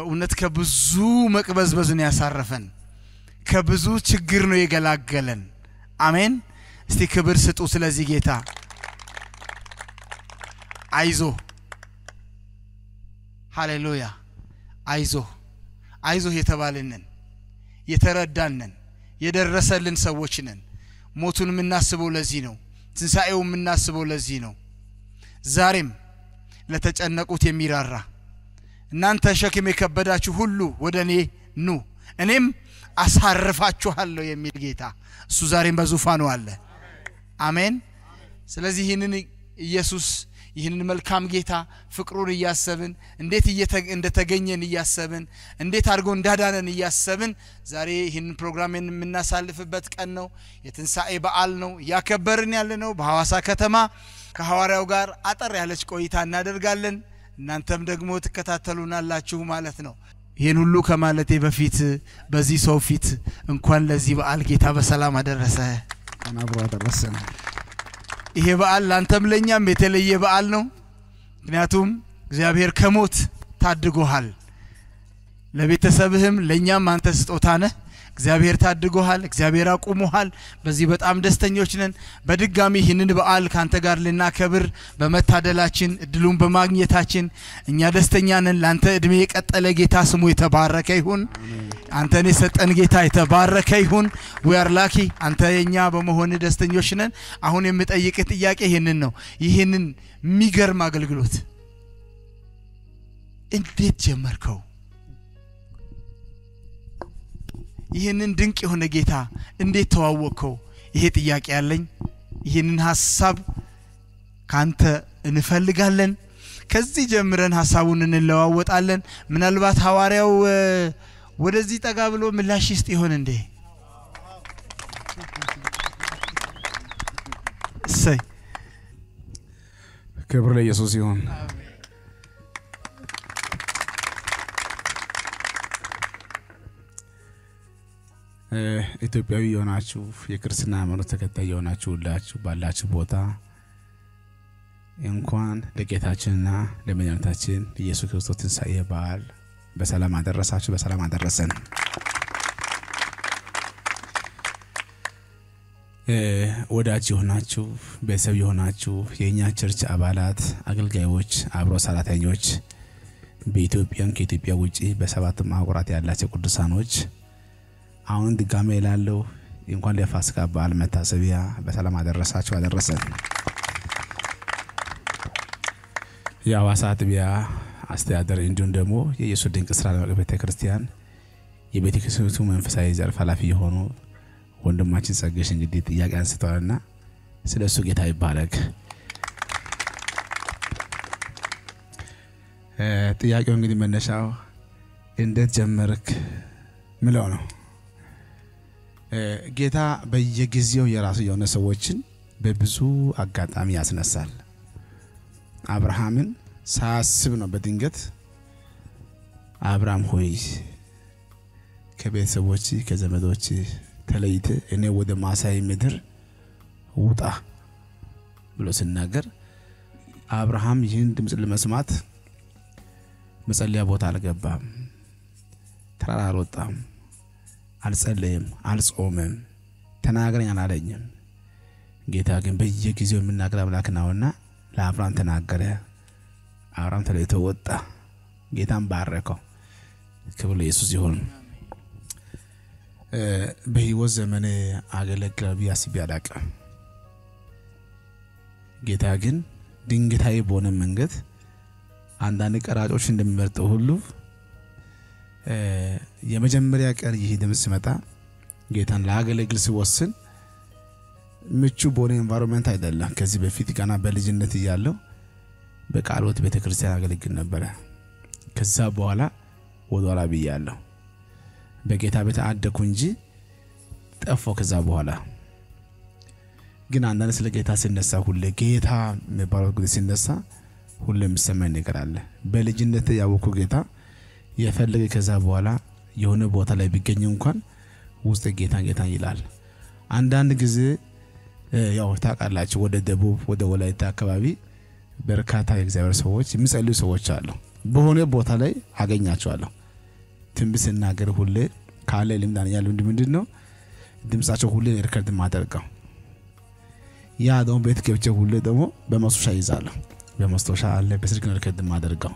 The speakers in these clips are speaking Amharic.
በእውነት ከብዙ መቅበዝበዝ ነው ያሳረፈን፣ ከብዙ ችግር ነው የገላገለን። አሜን። እስቲ ክብር ስጡ ስለዚህ ጌታ። አይዞ ሃሌሉያ። አይዞ አይዞህ የተባልንን የተረዳንን የደረሰልን ሰዎች ነን። ሞቱን የምናስበው ለዚህ ነው። ትንሣኤው የምናስበው ለዚህ ነው። ዛሬም ለተጨነቁት የሚራራ እናንተ ሸክም የከበዳችሁ ሁሉ ወደ እኔ ኑ እኔም አሳርፋችኋለሁ የሚል ጌታ እሱ ዛሬም በዙፋኑ አለ። አሜን። ስለዚህ ይህንን ኢየሱስ ይህንን መልካም ጌታ ፍቅሩን እያሰብን እንዴት እንደተገኘን እያሰብን እንዴት አድርጎ እንዳዳነን እያሰብን ዛሬ ይህንን ፕሮግራም የምናሳልፍበት ቀን ነው። የትንሣኤ በዓል ነው እያከበርን ያለ ነው። በሐዋሳ ከተማ ከሐዋርያው ጋር አጠር ያለች ቆይታ እናደርጋለን። እናንተም ደግሞ ትከታተሉናላችሁ ማለት ነው። ይህን ሁሉ ከማለቴ በፊት በዚህ ሰው ፊት እንኳን ለዚህ በዓል ጌታ በሰላም አደረሰ። አብሮ አደረሰን። ይሄ በዓል ላንተም ለእኛም የተለየ በዓል ነው። ምክንያቱም እግዚአብሔር ከሞት ታድጎሃል። ለቤተሰብህም ለእኛም አንተ ስጦታ ነህ። እግዚአብሔር ታድጎሃል። እግዚአብሔር አቁሞሃል። በዚህ በጣም ደስተኞች ነን። በድጋሚ ይህንን በዓል ከአንተ ጋር ልናከብር በመታደላችን እድሉን በማግኘታችን እኛ ደስተኛ ነን። ለአንተ እድሜ የቀጠለ ጌታ ስሙ የተባረከ ይሁን። አንተን የሰጠን ጌታ የተባረከ ይሁን። ዊአር ላኪ አንተ የኛ በመሆን ደስተኞች ነን። አሁን የምጠይቅህ ጥያቄ ይህንን ነው። ይህንን የሚገርም አገልግሎት እንዴት ጀመርከው? ይህንን ድንቅ የሆነ ጌታ እንዴት ተዋወቅከው? ይሄ ጥያቄ ያለኝ። ይህንን ሀሳብ ካንተ እንፈልጋለን። ከዚህ ጀምረን ሀሳቡን እንለዋወጣለን። ምናልባት ሐዋርያው ወደዚህ ጠጋ ብሎ ምላሽ ይስጥ ይሆን እንዴ? እሰይ ክብር ለኢየሱስ ይሁን። ኢትዮጵያዊ የሆናችሁ የክርስትና ሃይማኖት ተከታይ የሆናችሁ ሁላችሁ ባላችሁ ቦታ እንኳን ለጌታችንና ለመድኃኒታችን ኢየሱስ ክርስቶስ ትንሣኤ በዓል በሰላም አደረሳችሁ፣ በሰላም አደረሰን። ወዳጅ የሆናችሁ ቤተሰብ የሆናችሁ የእኛ ቸርች አባላት፣ አገልጋዮች፣ አብሮ ሰራተኞች በኢትዮጵያም ከኢትዮጵያ ውጭ በሰባቱም አህጉራት ያላቸው ቅዱሳኖች አሁን ድጋሜ ላለው እንኳን ለፋሲካ በዓል መታሰቢያ በሰላም አደረሳችሁ አደረሰን። የሐዋሳ አጥቢያ አስተዳደር እንዲሁም ደግሞ የኢየሱስ ድንቅ ስራ ቤተ ክርስቲያን የቤተ ክርስቲያኒቱ መንፈሳዊ ዘርፍ ኃላፊ የሆኑ ወንድማችን ጸገሽ እንግዲህ ጥያቄ አንስተዋልና ስለ እሱ ጌታ ይባረክ። ጥያቄው እንግዲህ መነሻው እንዴት ጀመርክ ምለው ነው። ጌታ በየጊዜው የራሱ የሆነ ሰዎችን በብዙ አጋጣሚ ያስነሳል። አብርሃምን ሳያስብ ነው በድንገት አብርሃም ሆይ ከቤተሰቦች ከዘመዶች ተለይተ እኔ ወደ ማሳይ ምድር ውጣ ብሎ ሲናገር አብርሃም ይህን ድምፅ ለመስማት መጸለያ ቦታ አልገባም፣ ተራራ አልወጣም፣ አልጸለየም፣ አልጾመም፣ ተናገረኝ አላለኝም። ጌታ ግን በየጊዜው የሚናገር አምላክ ነውና ለአብርሃም ተናገረ። አብርሃም ተለይቶ ወጣ። ጌታን ባረከው። ክብር ለኢየሱስ ይሁን። በህይወት ዘመን አገለግላል ብዬ አስቤ አላቅም። ጌታ ግን ድንገታዊ በሆነ መንገድ አንዳንድ ቀራጮች እንደሚመርጠው ሁሉ የመጀመሪያ ቀን ይህ ድምፅ ሲመጣ ጌታን ላገለግል ሲወስን ምቹ በሆነ ኤንቫይሮንመንት አይደለም። ከዚህ በፊት ገና በልጅነት እያለው በቃልዎት ቤተ ክርስቲያን አገለግል ነበረ። ከዛ በኋላ ወደኋላ ብያለሁ። በጌታ ቤት አደኩ እንጂ ጠፋው። ከዛ በኋላ ግን አንዳንድ ስለ ጌታ ሲነሳ ሁሌ ጌታ የሚባለው ጊዜ ሲነሳ ሁሌ የሚሰማኝ ነገር አለ። በልጅነት ያወኩ ጌታ የፈለገ ከዛ በኋላ የሆነ ቦታ ላይ ቢገኝ እንኳን ውስጥ ጌታን ጌታን ይላል። አንዳንድ ጊዜ ያው ታውቃላችሁ፣ ወደ ደቡብ ወደ ወላይታ አካባቢ በርካታ የእግዚአብሔር ሰዎች የሚጸልዩ ሰዎች አሉ። በሆነ ቦታ ላይ አገኛቸዋለሁ። ትንቢት ስናገር ሁሌ ካለ ልምድ ያለው ምንድን ነው ድምጻቸው ሁሌ ሪከርድ ማደርገው ያ ደግሞ ቤት ገብቼ ሁሌ ደግሞ በማስታወሻ ይዛለሁ። በማስታወሻ አለ በስልክ ነው ሪከርድ ማደርገው።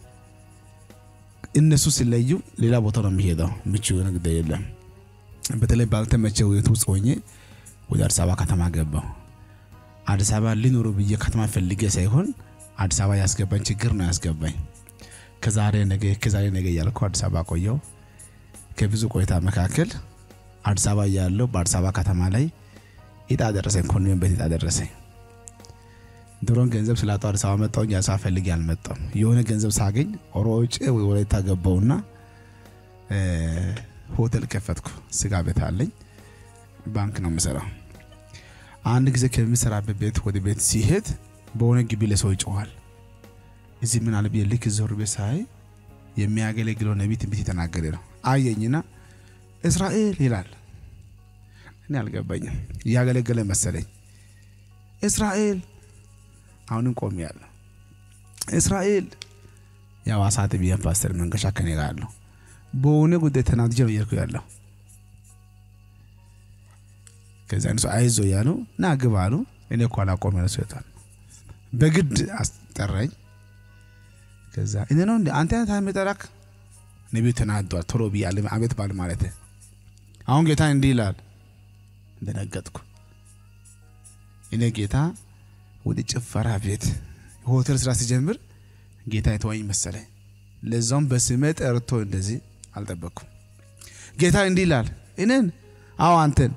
እነሱ ሲለዩ ሌላ ቦታ ነው የሚሄደው። ምቹ የሆነ ጉዳይ የለም። በተለይ ባልተመቸ ሁኔታ ውስጥ ሆኜ ወደ አዲስ አበባ ከተማ ገባው። አዲስ አበባ ሊኖሩ ብዬ ከተማ ፈልጌ ሳይሆን አዲስ አበባ ያስገባኝ ችግር ነው ያስገባኝ። ከዛሬ ነገ ከዛሬ ነገ እያልኩ አዲስ አበባ ቆየው። ከብዙ ቆይታ መካከል አዲስ አበባ እያለሁ በአዲስ አበባ ከተማ ላይ እጣ ደረሰኝ። ኮንዶሚኒየም ቤት እጣ ደረሰኝ። ድሮን ገንዘብ ስላጣው አዲስ አበባ መጣሁ። አዲስ አበባ ፈልጌ አልመጣም። የሆነ ገንዘብ ሳገኝ ሮጬ ወላይታ ገባውና ሆቴል ከፈትኩ። ስጋ ቤት አለኝ። ባንክ ነው የምሰራው። አንድ ጊዜ ከሚሰራበት ቤት ወደ ቤት ሲሄድ በሆነ ግቢ ለሰው ይጮኋል። እዚህ ምን አለ ብዬ ልክ ዞር ቤት ሳይ የሚያገለግለው ነቢይ ትንቢት የተናገረ ነው። አየኝና እስራኤል ይላል። እኔ አልገባኝም። እያገለገለ መሰለኝ። እስራኤል አሁንም ቆም ያለሁ እስራኤል የሐዋሳ ጥብያን ፓስተር መንገሻ ከኔ ጋር አለሁ። በሆነ ጉዳይ ተናድጄ ነው እየሄድኩ ያለሁ። ከዛ እነሱ አይዞ እያሉ ና ግባ አሉ። እኔ እኮ አላቆም ያለ ሰይጣን በግድ አስጠራኝ። ከዛ እኔ ነው እንደ አንተ አይነት የሚጠራክ ነቢዩ ተናዷል። ቶሎ ብያለ አቤት ባል ማለት አሁን ጌታ እንዲህ ይላል። እንደነገጥኩ እኔ ጌታ ወደ ጭፈራ ቤት ሆቴል ስራ ሲጀምር ጌታ የተወኝ መሰለኝ። ለዛውም በስሜ ጠርቶ እንደዚህ አልጠበቅኩም። ጌታ እንዲህ ይላል እኔን፣ አዎ አንተን።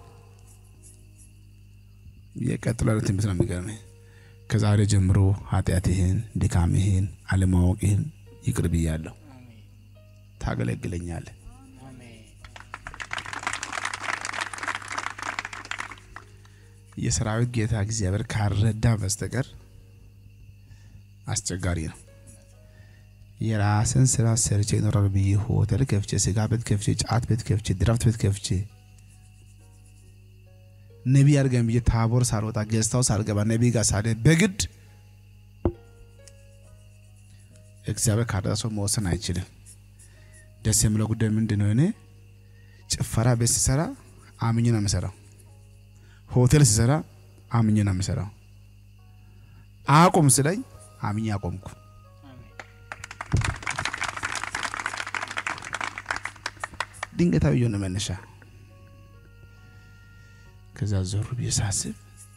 የቀጥሎ ያለ ትንቢት ነው የሚገርመኝ። ከዛሬ ጀምሮ ኃጢአትህን፣ ድካምህን፣ አለማወቅህን ይቅር ብያለሁ። ታገለግለኛለህ። የሰራዊት ጌታ እግዚአብሔር ካረዳ በስተቀር አስቸጋሪ ነው። የራስን ስራ ሰርቼ ይኖራል ብዬ ሆቴል ከፍቼ፣ ስጋ ቤት ከፍቼ፣ ጫት ቤት ከፍቼ፣ ድራፍት ቤት ከፍቼ ነቢይ አድርገን ብዬ ታቦር ሳልወጣ ገዝታው ሳልገባ ነቢይ ጋር ሳለ በግድ እግዚአብሔር ካረዳ ሰው መወሰን አይችልም። ደስ የሚለው ጉዳይ ምንድን ነው? እኔ ጭፈራ ቤት ሲሰራ አምኜ ነው የምሰራው። ሆቴል ሲሰራ አምኜ ነው የምሰራው። አቁም ስለኝ አምኜ አቆምኩ። ድንገታዊ የሆነ መነሻ። ከዛ ዞር ብዬ ሳስብ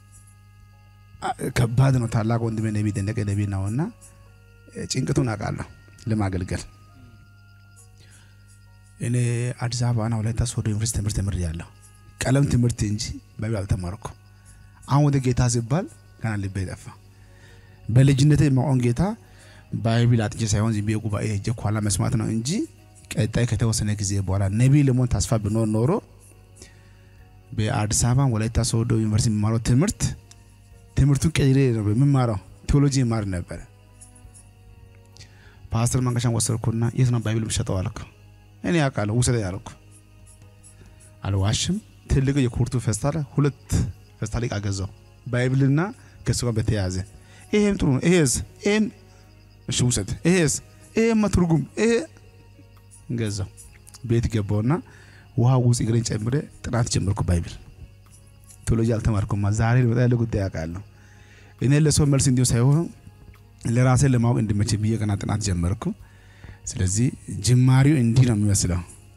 ከባድ ነው። ታላቅ ወንድሜ ነቢይ ደነቀ ነቢይ ነውና ጭንቅቱን አውቃለሁ ለማገልገል እኔ አዲስ አበባና ወላይታ ሶዶ ዩኒቨርሲቲ ትምህርት ተምሬያለሁ። ቀለም ትምህርት እንጂ ባይብል አልተማርኩ። አሁን ወደ ጌታ ሲባል ገና ልቤ ጠፋ። በልጅነቴ የማውቀውን ጌታ ባይብል አጥቼ ሳይሆን ዝም ብዬ ጉባኤ ሄጄ ኋላ መስማት ነው እንጂ ቀጣይ ከተወሰነ ጊዜ በኋላ ነቢይ ለመሆን ተስፋ ብኖር ኖሮ በአዲስ አበባ ወላይታ ሶዶ ዩኒቨርሲቲ የሚማረው ትምህርት ትምህርቱን ቀይሬ ነበር የምማረው። ቴዎሎጂ ይማር ነበር። ፓስተር መንገሻን ወሰድኩና የት ነው ባይብል የምሸጠው አልኩ። እኔ ያውቃለሁ ውሰደ ያልኩ አልዋሽም። ትልቅ የኩርቱ ፌስታል ሁለት ፌስታል ዕቃ ገዛው ባይብልና ከሱ ጋር በተያያዘ ይሄም ጥሩ ነው። ይሄስ ይሄም እሺ ውሰድ። ይሄስ ይሄማ ትርጉም ይሄ ገዛው። ቤት ገባውና ውሃ ውስጥ እግሬን ጨምሬ ጥናት ጀመርኩ። ባይብል ቴዎሎጂ አልተማርኩማ። ዛሬ በጣም ያለ ጉዳይ ያውቃለሁ። እኔ ለሰው መልስ እንዲሁ ሳይሆን ለራሴ ለማወቅ እንዲመች ብዬ ገና ጥናት ጀመርኩ። ስለዚህ ጅማሪው እንዲህ ነው የሚመስለው።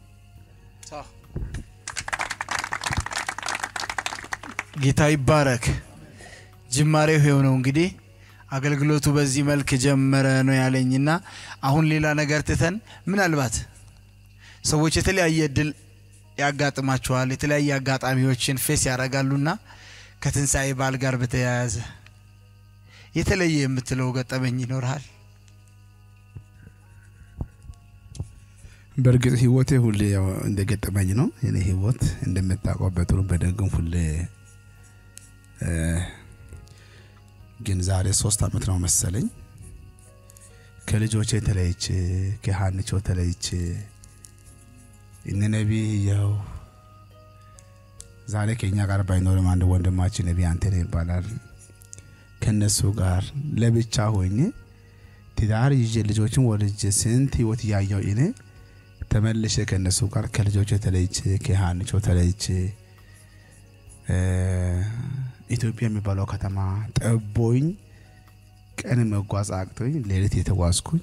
ጌታ ይባረክ። ጅማሬው ይሄው ነው እንግዲህ አገልግሎቱ በዚህ መልክ ጀመረ ነው ያለኝና አሁን ሌላ ነገር ትተን ምናልባት ሰዎች የተለያየ እድል ያጋጥማቸዋል። የተለያየ አጋጣሚዎችን ፌስ ያደርጋሉና ከትንሣኤ በዓል ጋር በተያያዘ የተለየ የምትለው ገጠመኝ ይኖርሃል? በእርግጥ ህይወቴ ሁሌ ያው እንደገጠመኝ ነው። የኔ ህይወት እንደምታውቀው በጥሩ በደግም ሁሌ ግን ዛሬ ሶስት አመት ነው መሰለኝ ከልጆቼ ተለይቼ ከሀንቾ ተለይቼ እነ ነቢይ ያው ዛሬ ከኛ ጋር ባይኖርም አንድ ወንድማችን ነቢይ አንተነህ ይባላል ከነሱ ጋር ለብቻ ሆኜ ትዳር ይዤ ልጆችን ወልጄ ስንት ህይወት እያየው እኔ ተመልሼ ከእነሱ ጋር ከልጆቼ ተለይቼ ከሃንቾ ተለይቼ ኢትዮጵያ የሚባለው ከተማ ጠቦኝ ቀን መጓዝ አቅቶኝ ሌሊት የተጓዝኩኝ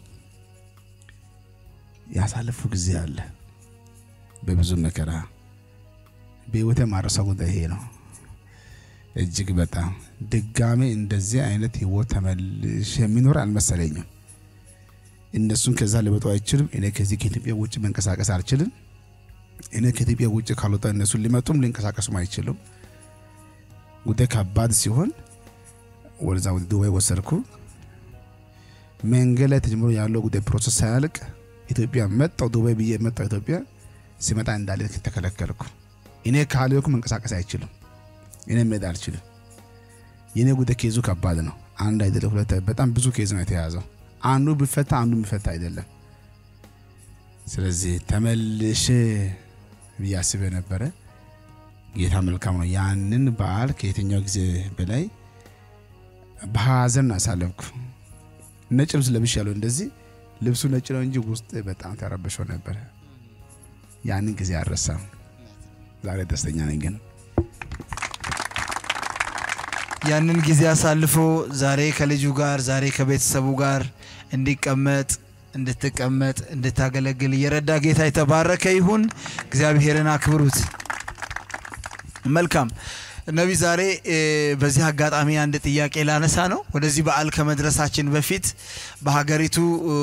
ያሳለፉ ጊዜ አለ። በብዙ መከራ በህይወቴ ማረሳው ጉዳይ ይሄ ነው። እጅግ በጣም ድጋሜ እንደዚህ አይነት ህይወት ተመልሼ የሚኖር አልመሰለኝም። እነሱን ከዛ ሊወጡ አይችልም። እኔ ከዚህ ከኢትዮጵያ ውጭ መንቀሳቀስ አልችልም። እኔ ከኢትዮጵያ ውጭ ካልወጣ እነሱን ሊመጡም ሊንቀሳቀሱም አይችሉም። ጉዳይ ከባድ ሲሆን ወደዛ ወደ ዱባይ ወሰድኩ። መንገድ ላይ ተጀምሮ ያለው ጉዳይ ፕሮሰስ ሳያልቅ ኢትዮጵያ መጣው። ዱባይ ብዬ መጣው። ኢትዮጵያ ሲመጣ እንዳለ ተከለከልኩ። እኔ ካልኩ መንቀሳቀስ አይችልም። እኔ መሄድ አልችልም። የኔ ጉዳይ ኬዙ ከባድ ነው። አንድ አይደለም ሁለት፣ በጣም ብዙ ኬዝ ነው የተያዘው። አንዱ ቢፈታ አንዱ የሚፈታ አይደለም። ስለዚህ ተመልሼ ብዬ አስቤ ነበረ። ጌታ መልካም ነው። ያንን በዓል ከየትኛው ጊዜ በላይ በሀዘን አሳለፍኩ። ነጭ ልብስ ለብሽ ያለው እንደዚህ ልብሱ ነጭ ነው እንጂ ውስጥ በጣም ተረብሾ ነበረ። ያንን ጊዜ አልረሳም። ዛሬ ደስተኛ ነኝ ግን ያንን ጊዜ አሳልፎ ዛሬ ከልጁ ጋር ዛሬ ከቤተሰቡ ጋር እንዲቀመጥ እንድትቀመጥ እንድታገለግል እየረዳ ጌታ የተባረከ ይሁን። እግዚአብሔርን አክብሩት። መልካም ነቢይ፣ ዛሬ በዚህ አጋጣሚ አንድ ጥያቄ ላነሳ ነው። ወደዚህ በዓል ከመድረሳችን በፊት በሀገሪቱ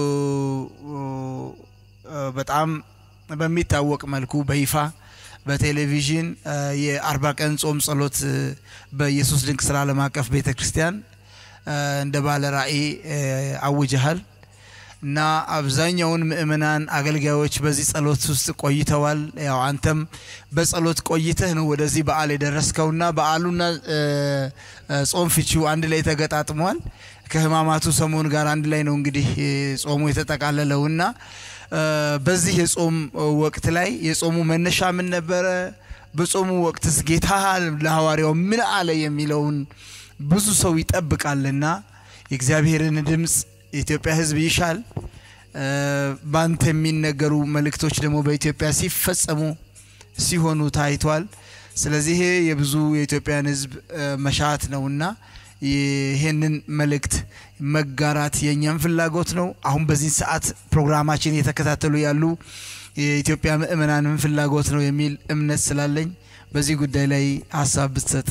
በጣም በሚታወቅ መልኩ በይፋ በቴሌቪዥን የአርባ ቀን ጾም ጸሎት በኢየሱስ ድንቅ ስራ ዓለም አቀፍ ቤተ ክርስቲያን እንደ ባለ ራእይ አውጀሃል እና አብዛኛውን ምእመናን አገልጋዮች በዚህ ጸሎት ውስጥ ቆይተዋል። ያው አንተም በጸሎት ቆይተህ ነው ወደዚህ በዓል የደረስከውና በዓሉና ጾም ፍቺው አንድ ላይ ተገጣጥሟል። ከህማማቱ ሰሞን ጋር አንድ ላይ ነው እንግዲህ ጾሙ የተጠቃለለውና በዚህ የጾም ወቅት ላይ የጾሙ መነሻ ምን ነበረ? በጾሙ ወቅትስ ጌታ ለሐዋርያው ምን አለ የሚለውን ብዙ ሰው ይጠብቃልና የእግዚአብሔርን ድምፅ የኢትዮጵያ ሕዝብ ይሻል። ባንተ የሚነገሩ መልእክቶች ደግሞ በኢትዮጵያ ሲፈጸሙ ሲሆኑ ታይቷል። ስለዚህ የብዙ የኢትዮጵያን ሕዝብ መሻት ነውና ይህንን መልእክት መጋራት የእኛም ፍላጎት ነው። አሁን በዚህ ሰዓት ፕሮግራማችን እየተከታተሉ ያሉ የኢትዮጵያ ምእመናንም ፍላጎት ነው የሚል እምነት ስላለኝ በዚህ ጉዳይ ላይ ሀሳብ ብትሰጥ።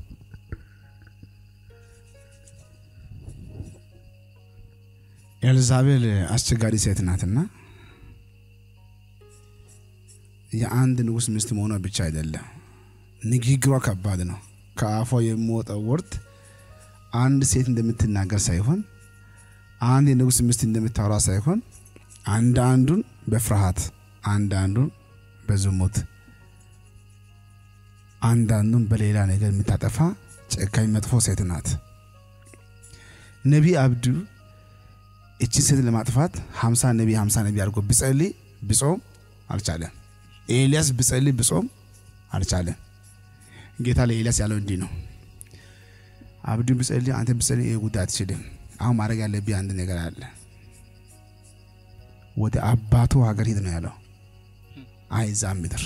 ኤልዛቤል አስቸጋሪ ሴት ናትና የአንድ ንጉሥ ሚስት መሆኗ ብቻ አይደለም፣ ንግግሯ ከባድ ነው። ከአፏ የሚወጣው ወርድ አንድ ሴት እንደምትናገር ሳይሆን አንድ የንጉሥ ሚስት እንደምታወራ ሳይሆን አንድ አንዱን በፍርሃት አንድ አንዱን በዝሙት አንድ አንዱን በሌላ ነገር የምታጠፋ ጨካኝ መጥፎ ሴት ናት። ነቢይ አብዱ እችን ሴት ለማጥፋት ሀምሳ ነቢይ ሀምሳ ነቢይ አድርጎ ብጸልይ ብጾም አልቻለም። ኤልያስ ብጸልይ ብጾም አልቻለም። ጌታ ለኤልያስ ያለው እንዲህ ነው አብዱን ብጸልይ አንተ ብጸልይ ይህ ጉዳይ አትችልም። አሁን ማድረግ ያለብህ አንድ ነገር አለ። ወደ አባቱ ሀገር ሂድ ነው ያለው። አይዛብ ምድር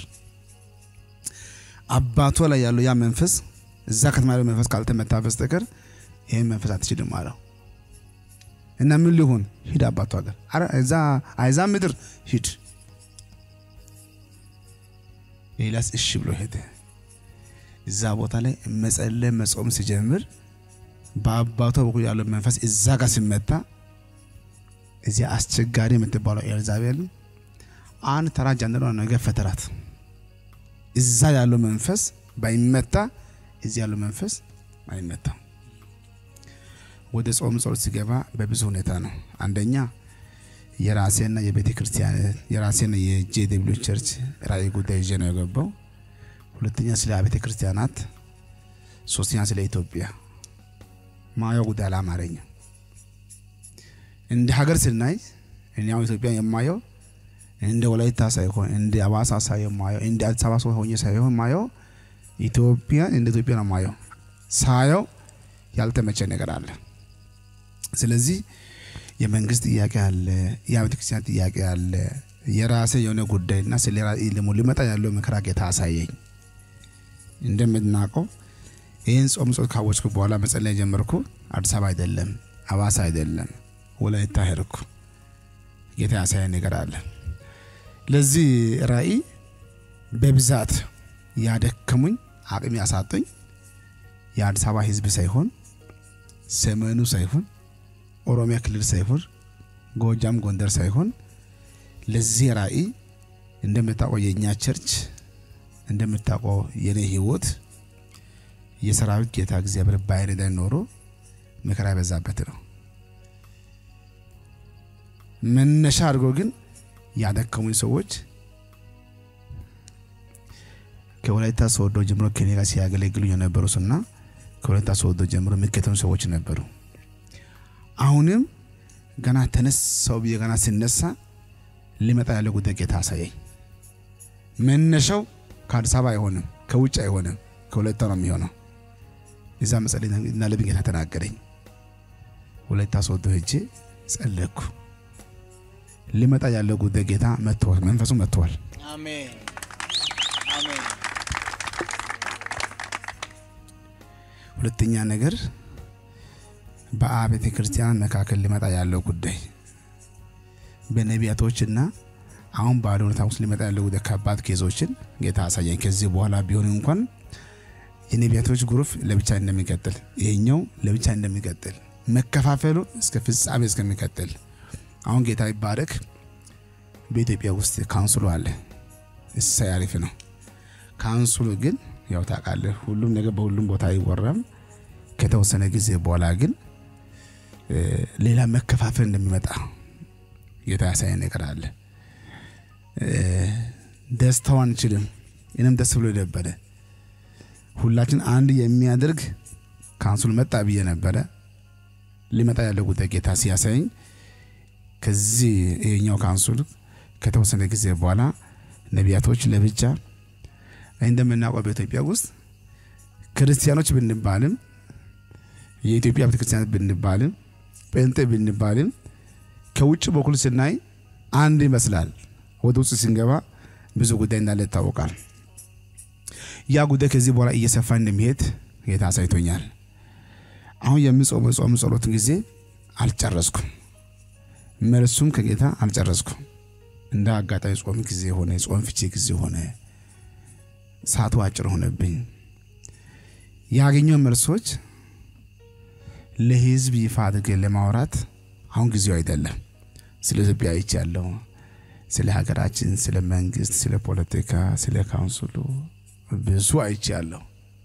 አባቱ ላይ ያለው ያ መንፈስ እዛ ከተማ ያለው መንፈስ ካልተመታ በስተቀር ይህን መንፈስ አትችልም አለው እና ምን ሊሆን ሂድ አባቱ ሀገር እዛ አይዛብ ምድር ሂድ። ኤልያስ እሺ ብሎ ሄደ። እዛ ቦታ ላይ መጸለይ መጾም ሲጀምር በአባቷ በኩል ያለው መንፈስ እዛ ጋር ሲመታ እዚያ አስቸጋሪ የምትባለው ኤልዛቤል አንድ ተራ ጃንደረባ ነገር ፈተራት። እዛ ያለው መንፈስ ባይመታ እዚህ ያለው መንፈስ አይመታም። ወደ ጾም ጸሎት ሲገባ በብዙ ሁኔታ ነው። አንደኛ የራሴና የቤተ ክርስቲያን የራሴና የጄ ደብሊው ቸርች ራእይ ጉዳይ ይዤ ነው የገባው። ሁለተኛ ስለ አብያተ ክርስቲያናት፣ ሶስተኛ ስለ ኢትዮጵያ ማየው ጉዳይ አላማረኝም። እንደ ሀገር ስናይ እኔ አሁን ኢትዮጵያ የማየው እንደ ወላይታ ሳይሆን እንደ አዋሳ ሳይሆን ማየው እንደ አዲስ አበባ ሰው ሆኜ ሳይሆን ማየው ኢትዮጵያ እንደ ኢትዮጵያ ነው ማየው። ሳየው ያልተመቸ ነገር አለ። ስለዚህ የመንግስት ጥያቄ አለ፣ የቤተ ክርስቲያን ጥያቄ አለ፣ የራሴ የሆነ ጉዳይና ስለ ራእይ ደግሞ ሊመጣ ያለው መከራ ጌታ አሳየኝ። እንደምናውቀው ይህን ጾም ጾም ካወጭኩ በኋላ መጸለይ ጀመርኩ። አዲስ አበባ አይደለም፣ አዋሳ አይደለም፣ ወላይታ ሄድኩ። ጌታ ያሳየኝ ነገር አለ። ለዚህ ራእይ በብዛት ያደከሙኝ አቅም ያሳጡኝ የአዲስ አበባ ህዝብ ሳይሆን ሰሜኑ ሳይሆን ኦሮሚያ ክልል ሳይሆን ጎጃም ጎንደር ሳይሆን ለዚህ ራእይ እንደምታውቀው የእኛ ቸርች እንደምታውቀው የኔ ህይወት የሰራዊት ጌታ እግዚአብሔር ባይረዳኝ ኖሮ መከራ የበዛበት ነው። መነሻ አድርጎ ግን ያደከሙኝ ሰዎች ከወላይታ ሶዶ ጀምሮ ከኔ ጋር ሲያገለግሉ የነበሩ እና ከወላይታ ሶዶ ጀምሮ የሚከተሉ ሰዎች ነበሩ። አሁንም ገና ተነሳው ብዬ ገና ሲነሳ ሊመጣ ያለ ጉዳይ ጌታ አሳየኝ። መነሻው ከአዲስ አበባ አይሆንም፣ ከውጭ አይሆንም፣ ከወላይታ ነው የሚሆነው። እዛ መጸለይ እንዳለብኝ ጌታ ተናገረኝ። ወላይታ ሶዶ ሄጄ ጸለይኩ። ሊመጣ ያለው ጉዳይ ጌታ መጥተዋል፣ መንፈሱ መጥተዋል። አሜን አሜን። ሁለተኛ ነገር በአብያተ ክርስቲያን መካከል ሊመጣ ያለው ጉዳይ በነቢያቶችና አሁን ባለ ሁኔታ ውስጥ ሊመጣ ያለው ጉዳይ ከባድ ኬዞችን ጌታ አሳየኝ። ከዚህ በኋላ ቢሆን እንኳን የነቢያቶች ግሩፕ ለብቻ እንደሚቀጥል፣ ይሄኛው ለብቻ እንደሚቀጥል፣ መከፋፈሉ እስከ ፍጻሜ እስከሚቀጥል አሁን ጌታ ይባረክ። በኢትዮጵያ ውስጥ ካውንስሉ አለ። እሳይ አሪፍ ነው። ካውንስሉ ግን ያው ታውቃለህ፣ ሁሉም ነገር በሁሉም ቦታ አይወራም። ከተወሰነ ጊዜ በኋላ ግን ሌላ መከፋፈል እንደሚመጣ ጌታ ያሳየን ነገር አለ። ደስታው አንችልም። እኔም ደስ ብሎ ነበረ። ሁላችን አንድ የሚያደርግ ካውንስሉ መጣ ብዬ ነበረ። ሊመጣ ያለው ጉዳይ ጌታ ሲያሳየኝ ከዚህ ይሄኛው ካውንስል ከተወሰነ ጊዜ በኋላ ነቢያቶች ለብቻ እንደምናውቀው በኢትዮጵያ ውስጥ ክርስቲያኖች ብንባልም የኢትዮጵያ ቤተክርስቲያን ብንባልም ጴንጤ ብንባልም ከውጭ በኩል ስናይ አንድ ይመስላል። ወደ ውስጥ ስንገባ ብዙ ጉዳይ እንዳለ ይታወቃል። ያ ጉዳይ ከዚህ በኋላ እየሰፋ እንደሚሄድ ጌታ አሳይቶኛል። አሁን የምጾመው ጾም ጸሎትን ጊዜ አልጨረስኩም። መልሱም ከጌታ አልጨረስኩም። እንደ አጋጣሚ ጾም ጊዜ ሆነ፣ ጾም ፍቺ ጊዜ ሆነ፣ ሰዓቱ አጭር ሆነብኝ። ያገኘው መልሶች ለህዝብ ይፋ አድርገን ለማውራት አሁን ጊዜው አይደለም። ስለ ኢትዮጵያ አይቻለሁ፣ ስለ ሀገራችን፣ ስለ መንግስት፣ ስለ ፖለቲካ፣ ስለ ካውንስሉ ብዙ አይቻለሁ።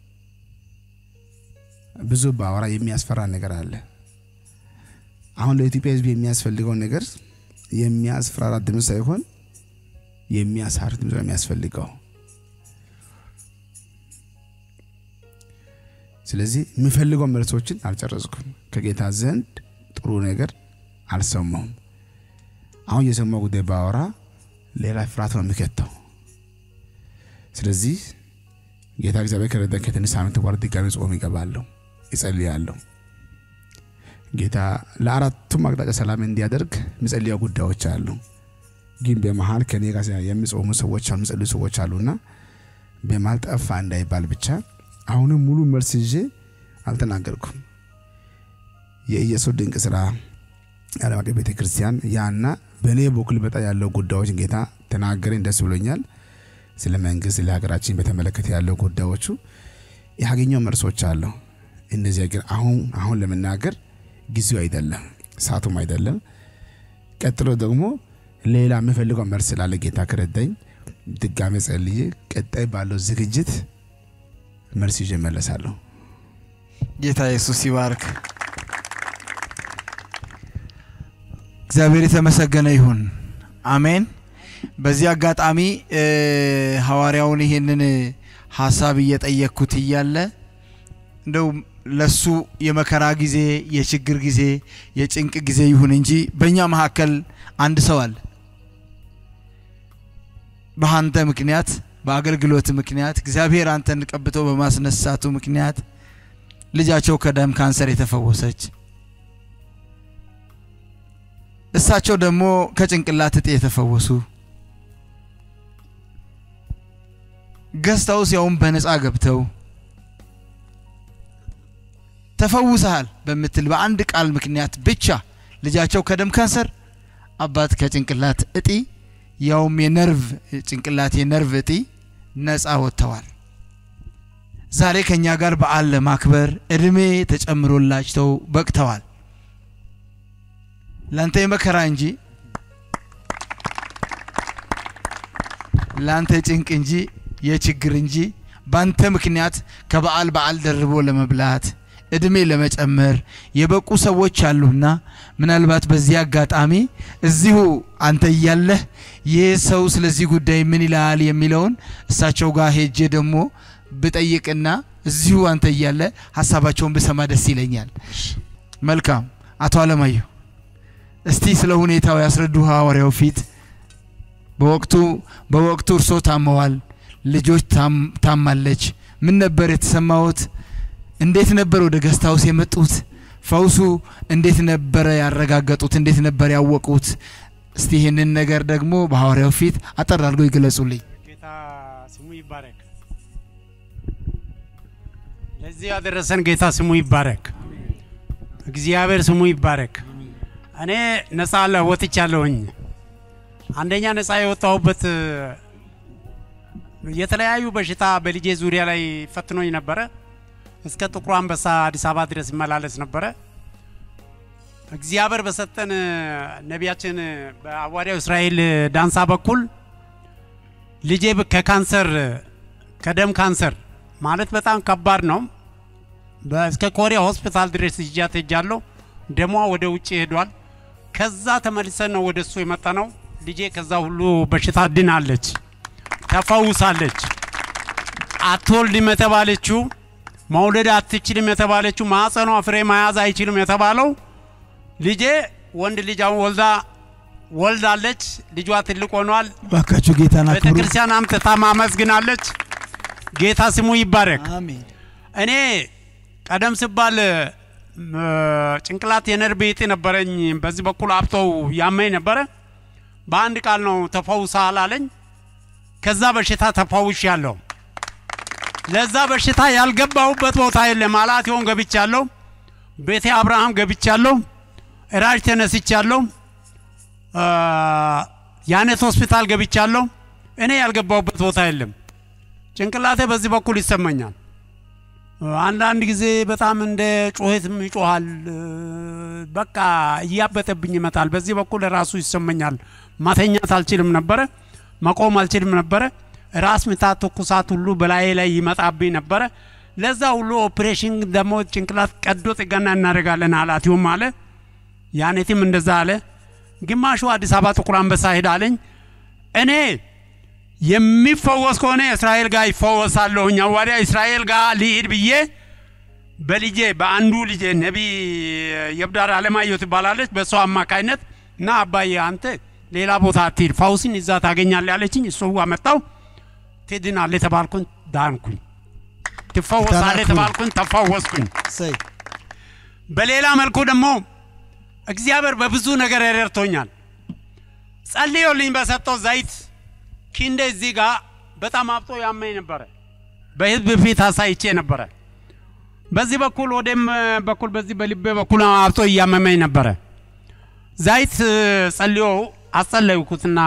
ብዙ ባወራ የሚያስፈራ ነገር አለ። አሁን ለኢትዮጵያ ህዝብ የሚያስፈልገው ነገር የሚያስፈራራ ድምፅ ሳይሆን የሚያሳር ድምፅ ነው የሚያስፈልገው። ስለዚህ የምፈልገው መልሶችን አልጨረስኩም። ከጌታ ዘንድ ጥሩ ነገር አልሰማሁም። አሁን የሰማው ጉዳይ ባወራ ሌላ ፍርሃት ነው የሚከተው። ስለዚህ ጌታ እግዚአብሔር ከረዳ ከትንሽ ሳምንት በኋላ ድጋሚ ጾም ይገባለሁ፣ ይጸልያለሁ። ጌታ ለአራቱም አቅጣጫ ሰላም እንዲያደርግ የሚጸልያ ጉዳዮች አሉ። ግን በመሀል ከኔ ጋር የሚጾሙ ሰዎች አሉ፣ የሚጸልዩ ሰዎች አሉና በመሀል ጠፋ እንዳይባል ብቻ አሁንም ሙሉ መልስ ይዤ አልተናገርኩም። የኢየሱስ ድንቅ ስራ የዓለም አቀፍ ቤተ ክርስቲያን ያና በእኔ በኩል በጣ ያለው ጉዳዮች ጌታ ተናገረኝ፣ ደስ ብሎኛል። ስለ መንግስት፣ ስለ ሀገራችን በተመለከተ ያለው ጉዳዮቹ ያገኘው መልሶች አሉ። እነዚያ ግን አሁን አሁን ለመናገር ጊዜው አይደለም፣ ሰዓቱም አይደለም። ቀጥሎ ደግሞ ሌላ የምፈልገው መልስ ስላለ ጌታ ከረዳኝ ድጋሜ ጸልዬ ቀጣይ ባለው ዝግጅት መልስ ይዤ እመለሳለሁ። ጌታ ኢየሱስ ይባርክ። እግዚአብሔር የተመሰገነ ይሁን። አሜን። በዚህ አጋጣሚ ሐዋርያውን ይሄንን ሀሳብ እየጠየቅኩት እያለ እንደው ለሱ የመከራ ጊዜ፣ የችግር ጊዜ፣ የጭንቅ ጊዜ ይሁን እንጂ በእኛ መካከል አንድ ሰው አለ። በአንተ ምክንያት በአገልግሎት ምክንያት እግዚአብሔር አንተን ቀብቶ በማስነሳቱ ምክንያት ልጃቸው ከደም ካንሰር የተፈወሰች እሳቸው ደግሞ ከጭንቅላት እጤ የተፈወሱ ገስታውስ ያውም በነፃ ገብተው ተፈውሰሃል በምትል በአንድ ቃል ምክንያት ብቻ ልጃቸው ከደም ካንሰር፣ አባት ከጭንቅላት እጢ ያውም የነርቭ ጭንቅላት የነርቭ እጢ ነፃ ወጥተዋል። ዛሬ ከኛ ጋር በዓል ለማክበር እድሜ ተጨምሮላቸው በቅተዋል። ላንተ የመከራ እንጂ ላንተ ጭንቅ እንጂ የችግር እንጂ ባንተ ምክንያት ከበዓል በዓል ደርቦ ለመብላት እድሜ ለመጨመር የበቁ ሰዎች አሉና ምናልባት በዚህ አጋጣሚ እዚሁ አንተ እያለህ ይህ ሰው ስለዚህ ጉዳይ ምን ይላል የሚለውን እሳቸው ጋር ሄጄ ደግሞ ብጠይቅና እዚሁ አንተ እያለ ሀሳባቸውን ብሰማ ደስ ይለኛል። መልካም አቶ አለማየሁ እስቲ ስለ ሁኔታው ያስረዱ ሐዋርያው ፊት በወቅቱ በወቅቱ እርሶ ታመዋል፣ ልጆች ታማለች። ምን ነበር የተሰማዎት? እንዴት ነበር ወደ ገስት ሃውስ የመጡት? ፈውሱ እንዴት ነበረ ያረጋገጡት? እንዴት ነበር ያወቁት? እስቲ ይህንን ነገር ደግሞ በሐዋርያው ፊት አጠር አድርገው ይገለጹልኝ። ጌታ ስሙ ይባረክ። ለዚህ ያደረሰን ጌታ ስሙ ይባረክ። እግዚአብሔር ስሙ ይባረክ። እኔ ነፃ ወጥቻለሁኝ። አንደኛ ነፃ የወጣሁበት የተለያዩ በሽታ በልጄ ዙሪያ ላይ ፈትኖኝ ነበረ። እስከ ጥቁር አንበሳ አዲስ አበባ ድረስ ይመላለስ ነበረ። እግዚአብሔር በሰጠን ነቢያችን በሐዋርያው እስራኤል ዳንሳ በኩል ልጄ ከካንሰር ከደም ካንሰር ማለት በጣም ከባድ ነው። እስከ ኮሪያ ሆስፒታል ድረስ ይዣት ሄጃለሁ። ደሟ ወደ ውጭ ሄዷል። ከዛ ተመልሰን ነው ወደ እሱ የመጣ ነው። ልጄ ከዛ ሁሉ በሽታ ድናለች፣ ተፈውሳለች። አትወልድም የተባለችው መውለድ አትችልም የተባለችው ማህፀኗ ፍሬ መያዝ አይችልም የተባለው ልጄ ወንድ ልጅ አሁን ወልዳ ወልዳለች። ልጇ ትልቅ ሆኗል። ባካችሁ ጌታን ቤተ አክብሩ። ክርስቲያን አምጥታ ማመስግናለች። ጌታ ስሙ ይባረክ። አሜን። እኔ ቀደም ሲባል ም፣ ጭንቅላት የነርቭ እጢ ነበረኝ። በዚህ በኩል አብጦው ያመኝ ነበረ። በአንድ ቃል ነው ተፈውሰሃል አለኝ። ከዛ በሽታ ተፈውሽ ያለው ለዛ በሽታ ያልገባሁበት ቦታ የለም። አላቴውን ገብቻለሁ። ቤቴ አብርሃም ገብቻለሁ። ራጅ ተነስቻለሁ። አ፣ ያኔት ሆስፒታል ገብቻለሁ። እኔ ያልገባሁበት ቦታ የለም። ጭንቅላቴ በዚህ በኩል ይሰማኛል። አንዳንድ ጊዜ በጣም እንደ ጩኸትም ይጮሃል። በቃ እያበጠብኝ ይመጣል። በዚህ በኩል ራሱ ይሰማኛል። ማተኛት አልችልም ነበረ፣ መቆም አልችልም ነበረ። ራስ ምታት፣ ትኩሳት ሁሉ በላዬ ላይ ይመጣብኝ ነበረ። ለዛ ሁሉ ኦፕሬሽን ደግሞ ጭንቅላት ቀዶ ጥገና እናደርጋለን ኃላፊውም አለ። ያኔትም እንደዛ አለ። ግማሹ አዲስ አበባ ጥቁር አንበሳ ሄድ አለኝ። እኔ የሚፈወስ ከሆነ እስራኤል ጋር ይፈወሳለሁኝ። ሐዋርያ እስራኤል ጋር ልሂድ ብዬ በልጄ በአንዱ ልጄ ነቢይ የብዳር አለማየሁ ትባላለች። በእሷ አማካይነት እና አባዬ አንተ ሌላ ቦታ አትሂድ፣ ፈውስን እዛ ታገኛለህ ያለችኝ። እሱ አመጣው። ትድናለህ የተባልኩኝ ዳንኩኝ። ትፈወሳለህ የተባልኩኝ ተፈወስኩኝ። እሰይ በሌላ መልኩ ደግሞ እግዚአብሔር በብዙ ነገር ረድቶኛል። ጸልዮልኝ በሰጠው ዘይት ኪንዴ እዚህ ጋር በጣም አብጦ ያመኝ ነበረ። በህዝብ ፊት አሳይቼ ነበረ። በዚህ በኩል ወደም በኩል በዚህ በልቤ በኩል አብጦ እያመመኝ ነበረ። ዘይት ጸልዮ አጸለይኩትና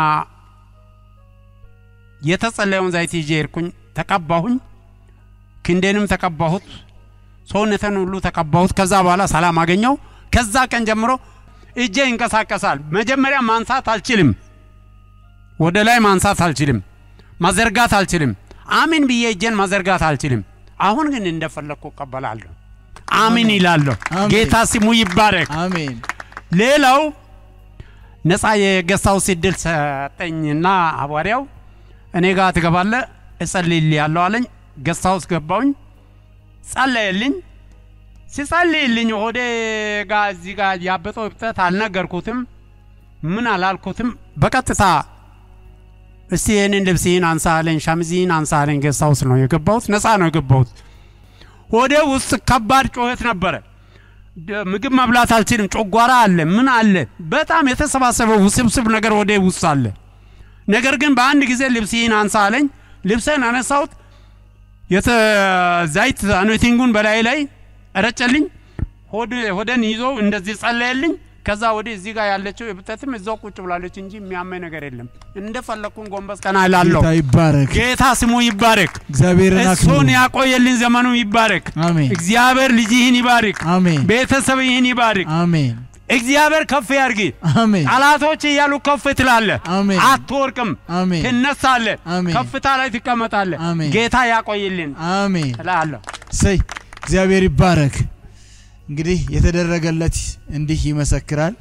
የተጸለየውን ዘይት ይዤ ሄድኩኝ። ተቀባሁኝ። ክንዴንም ተቀባሁት። ሰውነትን ሁሉ ተቀባሁት። ከዛ በኋላ ሰላም አገኘው። ከዛ ቀን ጀምሮ እጄ ይንቀሳቀሳል። መጀመሪያ ማንሳት አልችልም፣ ወደ ላይ ማንሳት አልችልም፣ ማዘርጋት አልችልም። አሚን ብዬ እጄን ማዘርጋት አልችልም። አሁን ግን እንደፈለግኩ እቀበላለሁ። አሚን ይላለሁ። አሜን። ጌታ ስሙ ይባረክ። አሜን። ሌላው ነፃ የገስታውስ እድል ሰጠኝና ሐዋርያው እኔ ጋር ትገባለህ እጸልይልሃለሁ አለኝ። ገስታውስ ገባውኝ፣ ጸለየልኝ። ሲጸልይልኝ ሆዴ ጋር እዚህ ጋር ያበጠው እብጠት አልነገርኩትም፣ ምን አላልኩትም። በቀጥታ እስቲ ይህንን ልብስህን አንሳ አለኝ፣ ሸሚዝህን አንሳ አለኝ። ገስታውስ ነው የገባሁት፣ ነፃ ነው የገባሁት። ሆዴ ውስጥ ከባድ ጩኸት ነበረ። ደ- ምግብ መብላት አልችልም። ጮጓራ አለ፣ ምን አለ፣ በጣም የተሰባሰበ ውስብስብ ነገር ወደ ውስጥ አለ። ነገር ግን በአንድ ጊዜ ልብስህን አንሳ አለኝ። ልብሰን አነሳሁት። የተ ዘይት አኖቲንጉን በላይ ላይ ረጨልኝ። ሆደን ይዞ እንደዚህ ጸለየልኝ። ከዛ ወዲህ እዚህ ጋር ያለችው የብተትም እዛው ቁጭ ብላለች እንጂ የሚያመኝ ነገር የለም። እንደፈለግኩን ጎንበስ ቀና እላለሁ። ጌታ ይባረክ። ጌታ ስሙ ይባረክ። እግዚአብሔርን አክብሩ። እሱን ያቆየልን ዘመኑ ይባረክ። አሜን እግዚአብሔር ልጅህን ይባርክ። አሜን ቤተሰብህን ይባርክ። አሜን እግዚአብሔር ከፍ ያርግ። አሜን ጠላቶች እያሉ ከፍ ትላለህ፣ አሜን አትወርቅም፣ አሜን ትነሳለህ፣ አሜን። ከፍታ ላይ ትቀመጣለህ። አሜን። ጌታ ያቆይልን አሜን እላለሁ። ሰይ እግዚአብሔር ይባረክ። እንግዲህ የተደረገለት እንዲህ ይመሰክራል።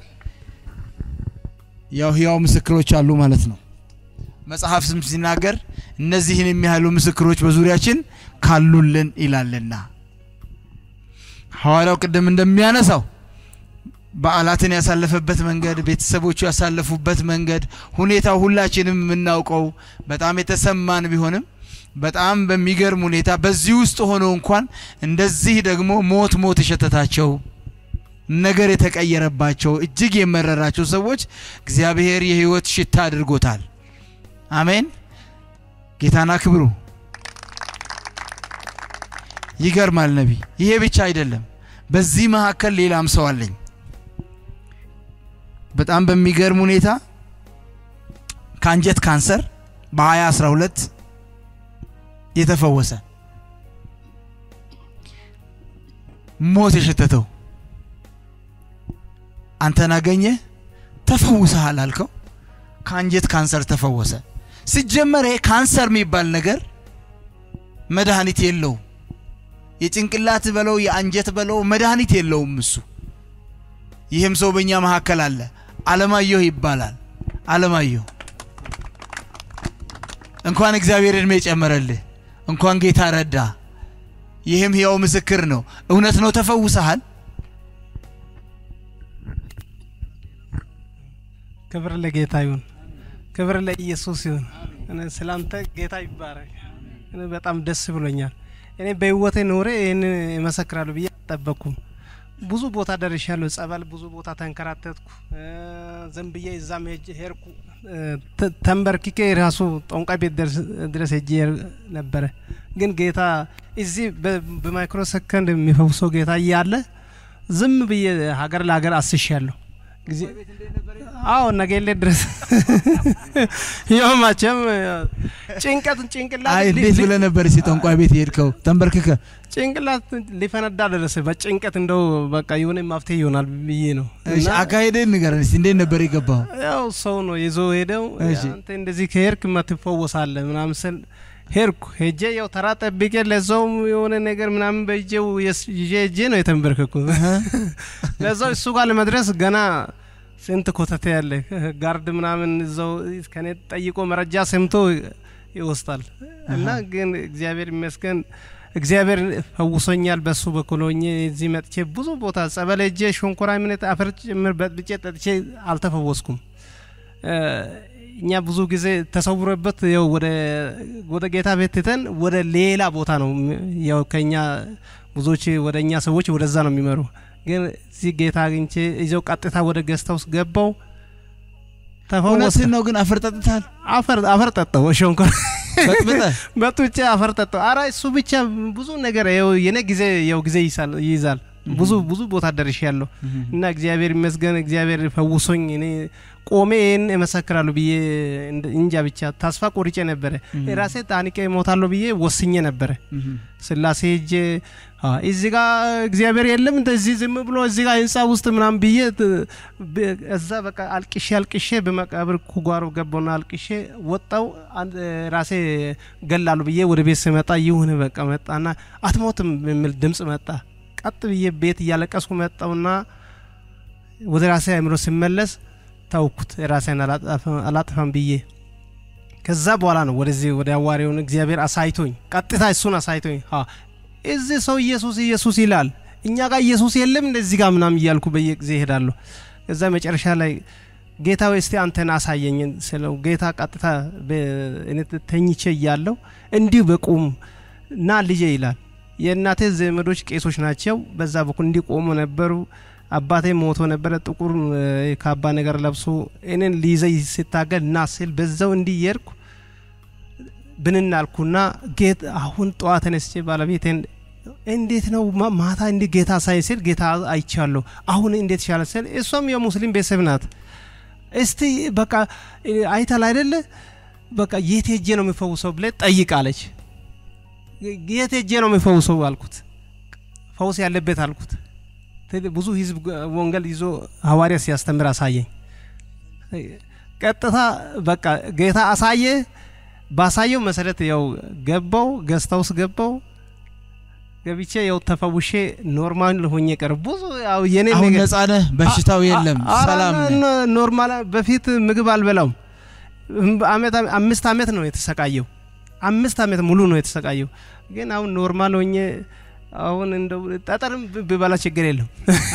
ያው ህያው ምስክሮች አሉ ማለት ነው። መጽሐፍ ስም ሲናገር እነዚህን የሚያህሉ ምስክሮች በዙሪያችን ካሉልን ይላልና ሐዋርያው ቅድም እንደሚያነሳው በዓላትን ያሳለፈበት መንገድ፣ ቤተሰቦቹ ያሳለፉበት መንገድ፣ ሁኔታው ሁላችንም የምናውቀው በጣም የተሰማን ቢሆንም በጣም በሚገርም ሁኔታ በዚህ ውስጥ ሆነው እንኳን እንደዚህ ደግሞ ሞት ሞት የሸተታቸው ነገር የተቀየረባቸው እጅግ የመረራቸው ሰዎች እግዚአብሔር የህይወት ሽታ አድርጎታል። አሜን። ጌታን አክብሩ። ይገርማል ነቢይ። ይሄ ብቻ አይደለም። በዚህ መካከል ሌላም ሰው አለኝ። በጣም በሚገርም ሁኔታ ከአንጀት ካንሰር በ2012 የተፈወሰ ሞት የሸተተው አንተን አገኘ ተፈውሰሃል አልከው። ከአንጀት ካንሰር ተፈወሰ። ሲጀመር ይሄ ካንሰር የሚባል ነገር መድኃኒት የለውም። የጭንቅላት በለው የአንጀት በለው መድኃኒት የለውም እሱ። ይህም ሰው በእኛ መካከል አለ። አለማየሁ ይባላል። አለማየሁ እንኳን እግዚአብሔር እድሜ ጨመረልህ፣ እንኳን ጌታ ረዳ። ይህም ሕያው ምስክር ነው። እውነት ነው፣ ተፈውሰሃል። ክብር ለጌታ ይሁን፣ ክብር ለኢየሱስ ይሁን። እኔ ስላንተ ጌታ ይባረክ። እኔ በጣም ደስ ብሎኛል። እኔ በህይወቴ ኖሬ ይህን እመሰክራለሁ ብዬ አልጠበቅኩም። ብዙ ቦታ ደርሻለሁ። ጸበል ብዙ ቦታ ተንከራተትኩ። እ፣ ዝም ብዬ እዛም ሄጄ ሄድኩ። እ፣ ተ- ተንበርክኬ ራሱ ጠንቋይ ቤት ደርስ- ድረስ ሄጄ ነበረ። ግን ጌታ እዚህ በ- በማይክሮ ሰከንድ የሚፈውሰው ጌታ እያለ ዝም ብዬ ሀገር ለሀገር አስሻለሁ ጊዜ አዎ ነገሌ ድረስ ያው መቼም ጭንቀት ጭንቅላት አይ ሊ- እንዴት ሊ- ብለህ ነበር እስቲ ጠንቋይ ቤት የሄድከው? ተንበርክከ ጭንቅላት ሊፈነዳ ደረሰ። በጭንቀት እንደው በቃ የሆነ መፍትሄ ይሆናል ብዬ ነው። እሺ፣ እና አካሄድህን ንገረን እስቲ። እንዴት ነበር የገባው? ያው ሰው ነው ይዞ ሄደው እሺ። አንተ እንደዚህ ከሄድክ ትፈወሳለህ ምናምን ስል ሄድኩ። ሄጄ ያው ተራ ጠብቄ ለዛውም የሆነ ነገር ምናምን በእጄው የስ- ይዤ ሄጄ ነው የተንበረከኩት። ለዛው እሱ ጋር ለመድረስ ገና ስንት ኮተቴ ያለ ጋርድ ምናምን እዛው ከኔ ጠይቆ መረጃ ሰምቶ ይወስዳል። እና ግን እግዚአብሔር ይመስገን እግዚአብሔር ፈውሶኛል። በሱ በኩል ሆኜ እዚህ መጥቼ ብዙ ቦታ ጸበል ሄጄ ሾንኮራ ምነት አፈር ጭምር በጥብጬ ጠጥቼ አልተፈወስኩም። እ፣ እኛ ብዙ ጊዜ ተሰውሮበት ያው ወደ ወደ ጌታ ቤት ትተን ወደ ሌላ ቦታ ነው ያው ከኛ ብዙዎች ወደ እኛ ሰዎች ወደዛ ነው የሚመሩ። ግን እዚህ ጌታ አግኝቼ ይዘው ቀጥታ ወደ ገስታ ውስጥ ገባው ተፈወሰ። እውነትህን ነው ግን አፈር ጠጥተሃል? አፈር አፈር ጠጣው ሾንኮራ በጥብጠህ በጡቼ አፈር ጠጣው። አረ እሱ ብቻ ብዙ ነገር ያው የኔ ጊዜ ያው ጊዜ ይይዛል ይይዛል። ብዙ ብዙ ቦታ ደርሻለሁ እና እግዚአብሔር ይመስገን እግዚአብሔር ፈውሶኝ እኔ ቆሜ ይህን እመሰክራለሁ ብዬ እንደ- እንጃ ብቻ ተስፋ ቆርጬ ነበረ። ራሴ ታንቄ እሞታለሁ ብዬ ወስኜ ነበረ። ስላሴ ሄጄ አ፣ እዚህ ጋ እግዚአብሔር የለም እንደዚህ ዝም ብሎ እዚህ ጋ ህንፃ ውስጥ ምናምን ብዬ ት- ብ- እዛ በቃ አልቅሼ አልቅሼ በመቃብር ኩጓሮ ገባውና አልቅሼ ወጣው። አንድ ራሴ ገላሉ ብዬ ወደ ቤት ስመጣ ይሁን በቃ መጣና አትሞትም የሚል ድምፅ መጣ። ቀጥ ብዬ ቤት እያለቀስኩ መጣውና ወደ ራሴ አእምሮ ሲመለስ ታውኩት ራሴን አላጠፋ- አላጠፋም ብዬ ከዛ በኋላ ነው ወደዚህ ወደ አዋሪውን እግዚአብሔር አሳይቶኝ ቀጥታ እሱን አሳይቶኝ አ እዚህ ሰው ኢየሱስ ኢየሱስ ይላል እኛ ጋር ኢየሱስ የለም እንደዚህ ጋር ምናምን እያልኩ በየጊዜ እሄዳለሁ። ከዛ መጨረሻ ላይ ጌታ ወይ እስቲ አንተን አሳየኝ ስለው ጌታ ቀጥታ በ- እኔ ተኝቼ እያለሁ እንዲሁ በቁም ና ልጄ ይላል። የእናቴ ዘመዶች ቄሶች ናቸው። በዛ በኩል እንዲቆሙ ነበሩ። አባቴ ሞቶ ነበረ። ጥቁር እ፣ ካባ ነገር ለብሶ እኔን ሊይዘኝ ሲታገል ና ስል በዛው እንዲህ እየሄድኩ ብንን አልኩና ጌት አሁን ጠዋት ተነስቼ ባለቤቴን እንዴት ነው ማ- ማታ እንዲ ጌታ ሳይ ስል ጌታ አይቻለሁ አሁን እንዴት ሻለ ስል እሷም የሙስሊም ቤተሰብ ናት። እስቲ በቃ እ፣ አይተል አይደለ በቃ የት ሄጄ ነው የሚፈውሰው ብለ ጠይቃለች። የት ሄጄ ነው የሚፈውሰው አልኩት። ፈውስ ያለበት አልኩት። ቴሌ- ብዙ ህዝብ ግ- ወንጌል ይዞ ሐዋርያ ሲያስተምር አሳየኝ። ቀጥታ በቃ ጌታ አሳየ። ባሳየው መሰረት ያው ገባው ገስታ ውስጥ ገባው ገብቼ ያው ተፈውሼ ኖርማል ሆኜ ቀረ። ብዙ ያው የኔ አሁን ነገር- ነጻ ነህ፣ በሽታው አ- የለም፣ አ- ኧረ ሰላም ነህ። ኖ- ኖርማል በፊት ምግብ አልበላውም። እም- አመት አምስት አመት ነው የተሰቃየው። አምስት አመት ሙሉ ነው የተሰቃየው። ግን አሁን ኖርማል ሆኜ አሁን እንደው ጠጠርም ብ- ብበላ ችግር የለም።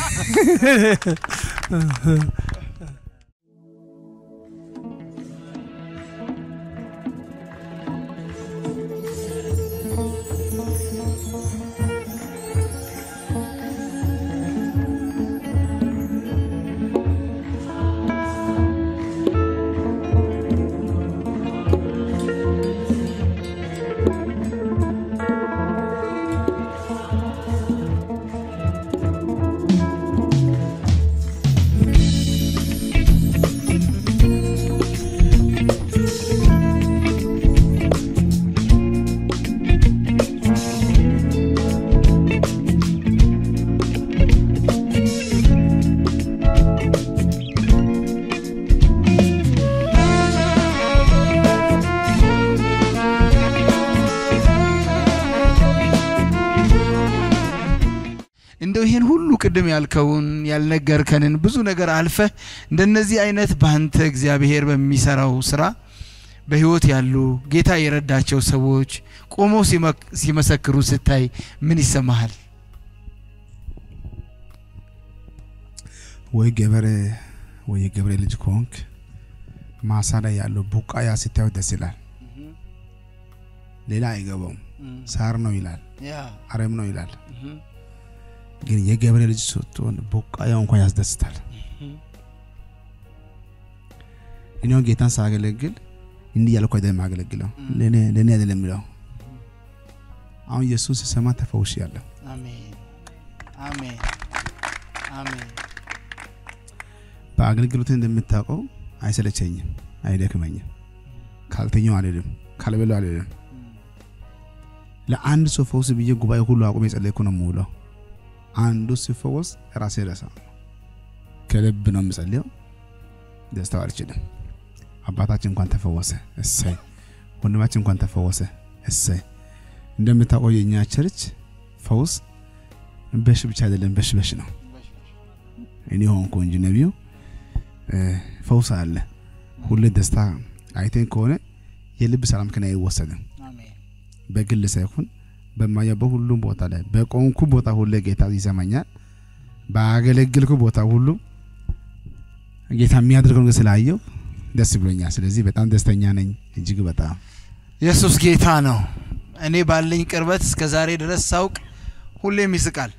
እንደው ይሄን ሁሉ ቅድም ያልከውን ያልነገርከንን ብዙ ነገር አልፈህ እንደነዚህ አይነት በአንተ እግዚአብሔር በሚሰራው ስራ በህይወት ያሉ ጌታ የረዳቸው ሰዎች ቆመው ሲመክ- ሲመሰክሩ ስታይ ምን ይሰማሃል? ወይ ገበሬ ወይ የገበሬ ልጅ ከሆንክ ማሳ ላይ ያለው ቡቃያ ስታዩ ደስ ይላል። ሌላ አይገባውም። ሳር ነው ይላል፣ አረም ነው ይላል። ግን የገበሬ ልጅ ስትሆን ቡቃያው እንኳን ያስደስታል። እኔ አሁን ጌታን ሳገለግል እንዲህ ያልኩ አይደለም የማገለግለው ለእኔ ለእኔ አይደለም የሚለው አሁን ኢየሱስ ሲሰማ ተፈውሽ ያለሁ አሜን አሜን አሜን። በአገልግሎት እንደምታውቀው አይሰለቸኝም፣ አይደክመኝም። ካልተኛው አልሄድም፣ ካልበላው አልሄድም። ለአንድ ሰው ፈውስ ብዬ ጉባኤ ሁሉ አቁሜ የጸለይኩ ነው የምውለው። አንዱ ሲፈወስ ራሴ ረሳ ከልብ ነው የምጸልየው። ደስታው አልችልም። አባታችን እንኳን ተፈወሰ፣ እሰይ። ወንድማችን እንኳን ተፈወሰ፣ እሰይ። እንደምታውቀው የእኛ ቸርች ፈውስ በሽ ብቻ አይደለም፣ በሽ በሽ ነው። እኔ ሆንኩ እንጂ ነቢዩ እ፣ ፈውስ አለ። ሁሌ ደስታ አይተን ከሆነ የልብ ሰላም ከኔ አይወሰድም። አሜን በግል ሳይሆን በማያ በሁሉም ቦታ ላይ በቆምኩ ቦታ ሁሉ ጌታ ይሰማኛል። ባገለግልኩ ቦታ ሁሉ ጌታ የሚያደርገው ነገር ስላየው ደስ ብሎኛል። ስለዚህ በጣም ደስተኛ ነኝ፣ እጅግ በጣም ኢየሱስ ጌታ ነው። እኔ ባለኝ ቅርበት እስከ ዛሬ ድረስ ሳውቅ ሁሌም ይስቃል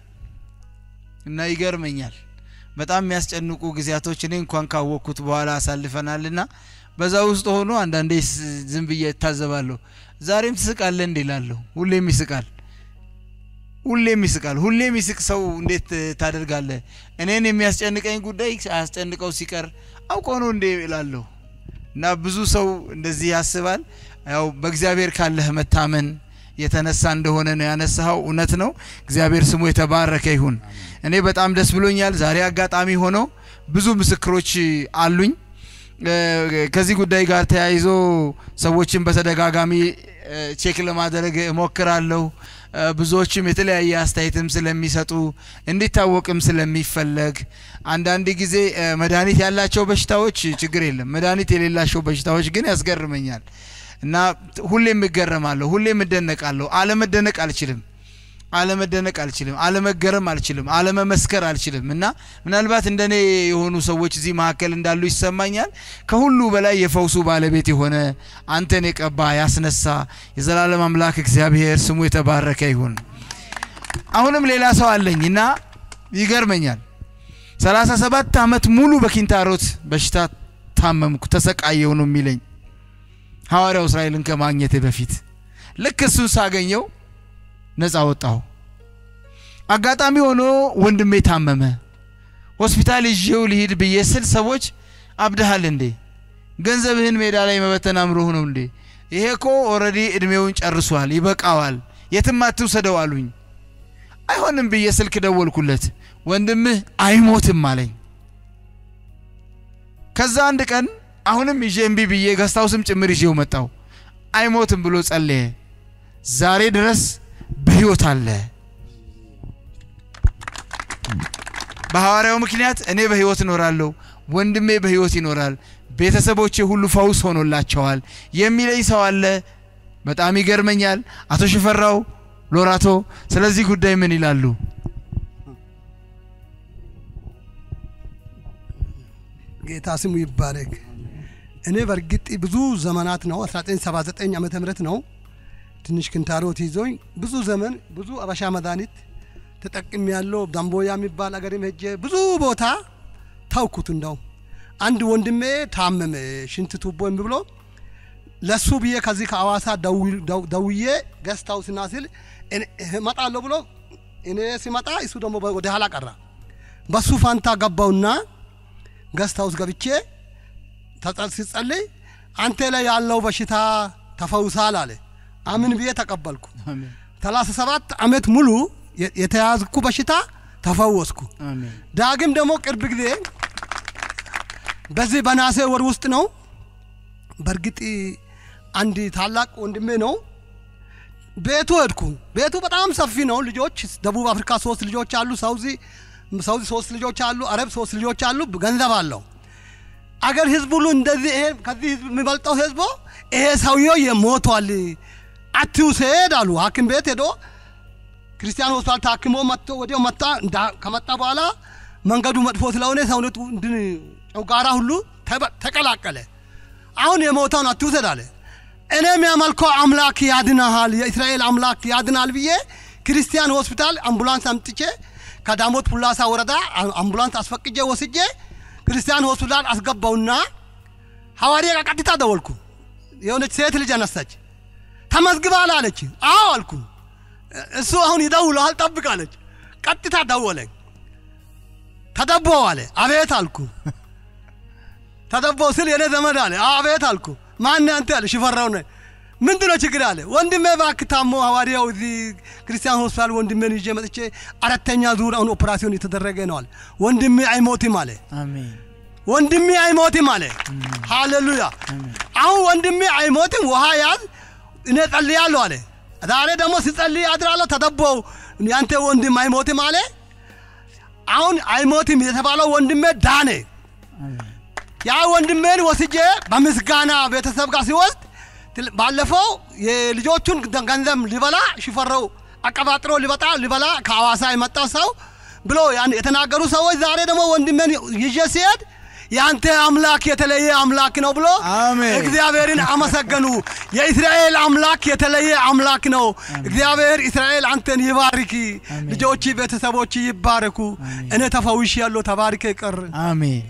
እና ይገርመኛል። በጣም የሚያስጨንቁ ጊዜያቶች እኔ እንኳን ካወቅኩት በኋላ አሳልፈናልና በዛ ውስጥ ሆኖ አንዳንዴ ስ- ዝም ብዬ እታዘባለሁ። ዛሬም ትስቃለህ እንዴ እላለሁ። ሁሌም ይስቃል፣ ሁሌም ይስቃል። ሁሌም ይስቅ ሰው እንዴት እ, ታደርጋለህ? እኔን የሚያስጨንቀኝ ጉዳይ አያስጨንቀው ሲቀር አውቆ ነው እንዴ እላለሁ። እና ብዙ ሰው እንደዚህ ያስባል። ያው በእግዚአብሔር ካለህ መታመን የተነሳ እንደሆነ ነው ያነሳኸው። እውነት ነው። እግዚአብሔር ስሙ የተባረከ ይሁን። እኔ በጣም ደስ ብሎኛል። ዛሬ አጋጣሚ ሆኖ ብዙ ምስክሮች አሉኝ። እ፣ ከዚህ ጉዳይ ጋር ተያይዞ ሰዎችን በተደጋጋሚ እ፣ ቼክ ለማድረግ እሞክራለሁ። እ፣ ብዙዎችም የተለያየ አስተያየትም ስለሚሰጡ እንዲታወቅም ስለሚፈለግ አንዳንድ ጊዜ እ፣ መድኃኒት ያላቸው በሽታዎች ችግር የለም፣ መድኃኒት የሌላቸው በሽታዎች ግን ያስገርመኛል እና ሁሌም እገረማለሁ፣ ሁሌም እደነቃለሁ። አለመደነቅ አልችልም አለመደነቅ አልችልም፣ አለመገረም አልችልም፣ አለመመስከር አልችልም። እና ምናልባት እንደኔ የሆኑ ሰዎች እዚህ መካከል እንዳሉ ይሰማኛል። ከሁሉ በላይ የፈውሱ ባለቤት የሆነ አንተን የቀባ ያስነሳ የዘላለም አምላክ እግዚአብሔር ስሙ የተባረከ ይሁን። አሁንም ሌላ ሰው አለኝ እና ይገርመኛል። ሰላሳ ሰባት ዓመት ሙሉ በኪንታሮት በሽታ ታመምኩ፣ ተሰቃየው ነው የሚለኝ። ሐዋርያው እስራኤልን ከማግኘቴ በፊት ልክ እሱን ሳገኘው ነፃ ወጣሁ። አጋጣሚ ሆኖ ወንድሜ ታመመ። ሆስፒታል ይዤው ልሂድ ብዬ ስል ሰዎች አብድሃል እንዴ? ገንዘብህን ሜዳ ላይ መበተን አምሮህ ነው እንዴ? ይሄ እኮ ኦልሬዲ እድሜውን ጨርሷል፣ ይበቃዋል፣ የትም አትውሰደው አሉኝ። አይሆንም ብዬ ስልክ ደወልኩለት። ወንድምህ አይሞትም አለኝ። ከዛ አንድ ቀን አሁንም ይዤ እምቢ ብዬ ገስታውስም ጭምር ይዤው መጣው። አይሞትም ብሎ ጸለየ። ዛሬ ድረስ በሕይወት አለ። በሐዋርያው ምክንያት እኔ በሕይወት እኖራለሁ፣ ወንድሜ በሕይወት ይኖራል፣ ቤተሰቦቼ ሁሉ ፈውስ ሆኖላቸዋል የሚለኝ ሰው አለ። በጣም ይገርመኛል። አቶ ሽፈራው ሎራቶ ስለዚህ ጉዳይ ምን ይላሉ? ጌታ ስሙ ይባረክ። እኔ በእርግጥ ብዙ ዘመናት ነው 1979 ዓመተ ምህረት ነው ትንሽ ክንታሮት ይዞኝ ብዙ ዘመን ብዙ አበሻ መድኃኒት ተጠቅም ያለው ዳምቦያ የሚባል አገርም ሄጄ ብዙ ቦታ ታውኩት። እንደው አንድ ወንድሜ ታመመ ሽንት ቱቦ እምቢ ብሎ ለሱ ብዬ ከዚህ ከአዋሳ ደውዬ ገስታው ስናስል እመጣለሁ ብሎ እኔ ሲመጣ እሱ ደግሞ ወደ ኋላ ቀራ። በሱ ፋንታ ገባውና ገስት ሃውስ ገብቼ ሲጸልይ አንተ ላይ ያለው በሽታ ተፈውሳል አለ። አምን ብዬ ተቀበልኩ። ሰላሳ ሰባት ዓመት ሙሉ የተያዝኩ በሽታ ተፈወስኩ። ዳግም ደግሞ ቅርብ ጊዜ በዚህ በናሴ ወር ውስጥ ነው። በእርግጥ አንድ ታላቅ ወንድሜ ነው። ቤቱ ሄድኩ። ቤቱ በጣም ሰፊ ነው። ልጆች ደቡብ አፍሪካ ሶስት ልጆች አሉ። ሳውዚ ሳውዚ ሶስት ልጆች አሉ። አረብ ሶስት ልጆች አሉ። ገንዘብ አለው። አገር ህዝብ ሁሉ እንደዚህ ይሄ ከዚህ ህዝብ የሚበልጠው ህዝቦ ይሄ ሰውዬው የሞቷል አትውሰድ አሉ። ሐኪም ቤት ሄዶ ክርስቲያን ሆስፒታል ታክሞ መጥቶ ወዲያው መጣ። ከመጣ በኋላ መንገዱ መጥፎ ስለሆነ ሰውነቱ እንድን ጨጓራ ሁሉ ተቀላቀለ። አሁን የሞተውን አትውሰድ አለ። እኔ የሚያመልከው አምላክ ያድናሃል፣ የእስራኤል አምላክ ያድናል ብዬ ክርስቲያን ሆስፒታል አምቡላንስ አምጥቼ ከዳሞት ፑላሳ ወረዳ አምቡላንስ አስፈቅጄ ወስጄ ክርስቲያን ሆስፒታል አስገባውና ሐዋርያ ጋር ቀጥታ ደወልኩ። የሆነች ሴት ልጅ አነሳች። ተመዝግባል አለች። አዎ አልኩ። እሱ አሁን ይደውለዋል ጠብቅ አለች። ቀጥታ ደወለኝ። ተደቦው አለ። አቤት አልኩ። ተደቦው ስል የኔ ዘመድ አለ። አቤት አልኩ። ማን አንተ አለ። ሽፈራው ነኝ። ምንድነው ችግር አለ። ወንድሜ እባክህ ታሞ ሐዋርያው እዚህ ክርስቲያን ሆስፒታል ወንድሜን ይዤ መጥቼ አራተኛ ዙር አሁን ኦፕራሲዮን የተደረገ ነው አለ። ወንድሜ አይሞትም አለ። አሜን ወንድሜ አይሞትም አለ። ሃሌሉያ። አሁን ወንድሜ አይሞትም፣ ውሃ ያዝ፣ እኔ ጸልያለሁ አለ። ዛሬ ደግሞ ሲጸልይ አድራለሁ። ተደቦው ያንተ ወንድም አይሞትም አለ። አሁን አይሞትም የተባለው ወንድሜ ዳነ። ያ ወንድሜን ወስጄ በምስጋና ቤተሰብ ጋር ሲወስድ ባለፈው የልጆቹን ገንዘብ ሊበላ ሽፈረው አቀባጥሮ ሊበጣ ሊበላ ከሐዋሳ የመጣ ሰው ብሎ ያን የተናገሩ ሰዎች ዛሬ ደግሞ ወንድሜን ይዤ ሲሄድ ያንተ አምላክ የተለየ አምላክ ነው ብሎ አሜን። እግዚአብሔርን አመሰገኑ። የእስራኤል አምላክ የተለየ አምላክ ነው። እግዚአብሔር እስራኤል አንተን ይባርክ፣ ልጆች ቤተሰቦች ይባረኩ። እኔ ተፈውሽ ያለው ተባርከ ቀር አሜን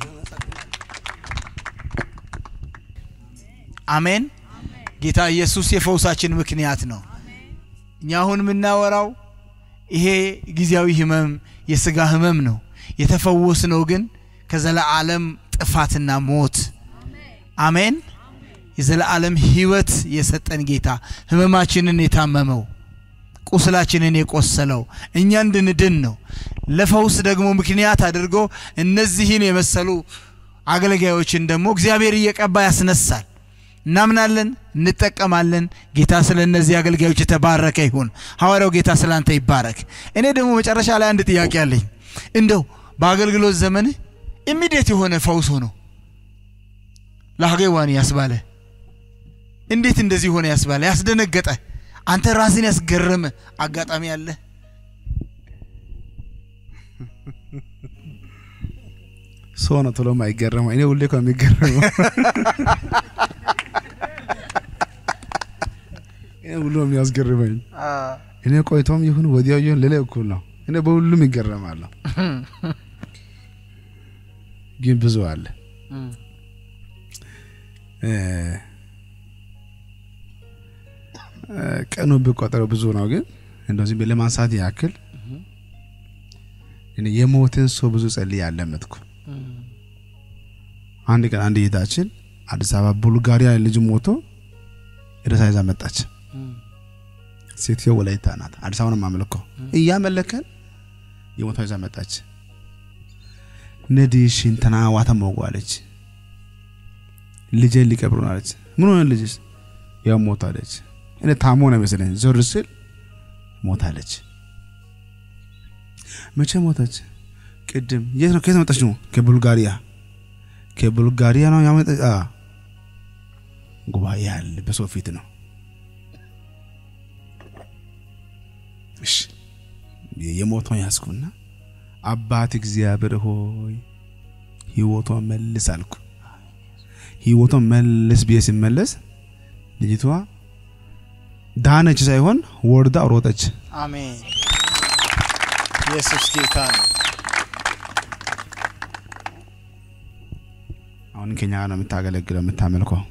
አሜን። ጌታ ኢየሱስ የፈውሳችን ምክንያት ነው። እኛ አሁን የምናወራው ይሄ ጊዜያዊ ህመም የስጋ ህመም ነው። የተፈወስነው ግን ከዘለዓለም ጥፋትና ሞት አሜን። የዘለዓለም ህይወት የሰጠን ጌታ ህመማችንን የታመመው ቁስላችንን የቆሰለው እኛ እንድንድን ነው። ለፈውስ ደግሞ ምክንያት አድርጎ እነዚህን የመሰሉ አገልጋዮችን ደግሞ እግዚአብሔር እየቀባ ያስነሳል። እናምናለን፣ እንጠቀማለን። ጌታ ስለ እነዚህ አገልጋዮች የተባረከ ይሁን። ሐዋርያው ጌታ ስለ አንተ ይባረክ። እኔ ደግሞ መጨረሻ ላይ አንድ ጥያቄ አለኝ። እንደው በአገልግሎት ዘመንህ ኢሚዲየት የሆነ ፈውስ ሆኖ ለሀገዋን ያስባለ እንዴት እንደዚህ ሆነ ያስባለ ያስደነገጠ አንተ ራስን ያስገረመ አጋጣሚ አለ? ሰው ነው ቶሎ የማይገረመው። እኔ ሁሌ እኮ የሚገረመው እኔ ሁሉ የሚያስገርመኝ እኔ ቆይቶም ይሁን ወዲያው ይሁን ሌላ እኩል ነው። እኔ በሁሉም ይገረማለሁ። ግን ብዙ አለ። እ፣ ቀኑ ብቆጠረው ብዙ ነው፣ ግን እንደዚህ ብዬ ለማንሳት ያክል እኔ የሞትን ሰው ብዙ ጸልዬ አለመጥኩ። አንድ ቀን አንድ እህታችን አዲስ አበባ ቡልጋሪያ ልጅ ሞቶ ሬሳ ይዛ መጣች። ሴትዮ ወላይታ ናት። አዲስ አበባ ነው የማመልከው። እያመለከን የሞቷ ይዛ መጣች። ነዲሽን ተናዋተ ሞጓለች። ልጄ ሊቀብሩ ነው አለች። ምን ሆነ ልጅሽ? ያው ሞታለች። እኔ ታሞ ነው መሰለኝ ዞር ስል ሞታለች። መቼ ሞተች? ቅድም። የት ነው? ከየት መጣች ነው? ከቡልጋሪያ ከቡልጋሪያ ነው ያመጣ አ ጉባኤ ያለ በሰው ፊት ነው። እሺ የሞቷን ያዝኩና አባት እግዚአብሔር ሆይ ህይወቷን መልስ አልኩ። ህይወቷን መልስ ብዬ ሲመለስ ልጅቷ ዳነች ሳይሆን ወርዳ ሮጠች። አሜን። ኢየሱስ ጌታ ነው። አሁን ከኛ ጋር ነው የምታገለግለው የምታመልከው።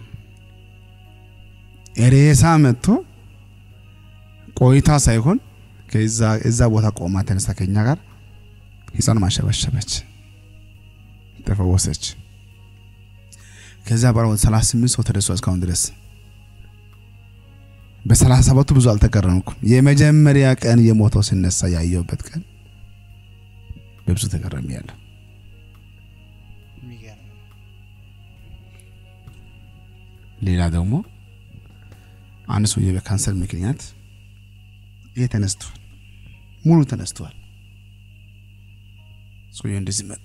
ሬሳ መጥቶ ቆይታ ሳይሆን ከዛ እዛ ቦታ ቆማ ተነስታ ከኛ ጋር ህፃን ማሸበሸበች፣ ተፈወሰች። ከዛ በኋላ ወደ 38 ሰው ተደርሷል እስካሁን ድረስ። በሰላሳ ሰባቱ ብዙ አልተገረምኩም። የመጀመሪያ ቀን የሞተው ሲነሳ ያየሁበት ቀን በብዙ ተገረሚያለሁ። የሚገርም ነው። ሌላ ደግሞ አንድ ሰውዬ በካንሰር ምክንያት ይሄ ተነስቷል፣ ሙሉ ተነስቷል። ሰውዬው እንደዚህ መጣ።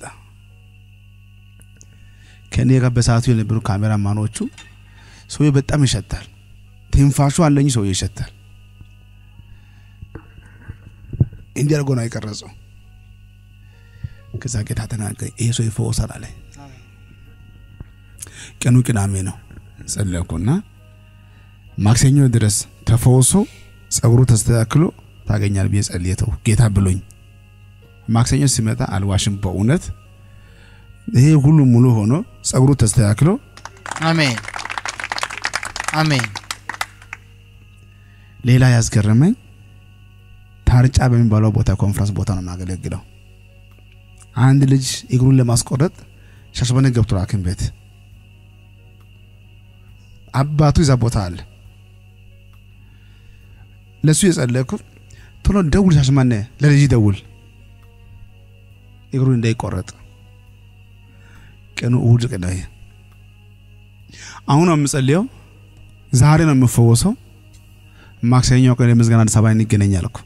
ከእኔ ጋር በሰዓቱ የነበሩ ካሜራማኖቹ ሰውዬው በጣም ይሸታል፣ ትንፋሹ አለኝ፣ ሰውዬው ይሸታል። እንዲህ አድርጎ ነው የቀረጸው። ከዛ ጌታ ተናገረኝ፣ ይሄ ሰው ይፈወሳል አለ። ቀኑ ቅዳሜ ነው። ጸለኩና ማክሰኞ ድረስ ተፈውሶ ጸጉሩ ተስተካክሎ ታገኛል ብዬ ጸልየተው ጌታ ብሎኝ ማክሰኞ ሲመጣ አልዋሽም። በእውነት ይሄ ሁሉ ሙሉ ሆኖ ጸጉሩ ተስተካክሎ አሜን አሜን። ሌላ ያስገረመኝ ታርጫ በሚባለው ቦታ ኮንፈረንስ ቦታ ነው የማገለግለው። አንድ ልጅ እግሩን ለማስቆረጥ ሻሸመኔ ገብቷል ሐኪም ቤት አባቱ ይዛ ቦታ አለ። ለሱ የጸለይኩ ቶሎ ደውል ሻሸመኔ ለልጅ ደውል እግሩ እንዳይቆረጥ። ቀኑ እሁድ ቀን ነው። አሁን ነው የምጸልየው። ዛሬ ነው የምፈወሰው። ማክሰኞ ቀን የምስጋና አዲስ አበባ እንገናኝ አልኩ።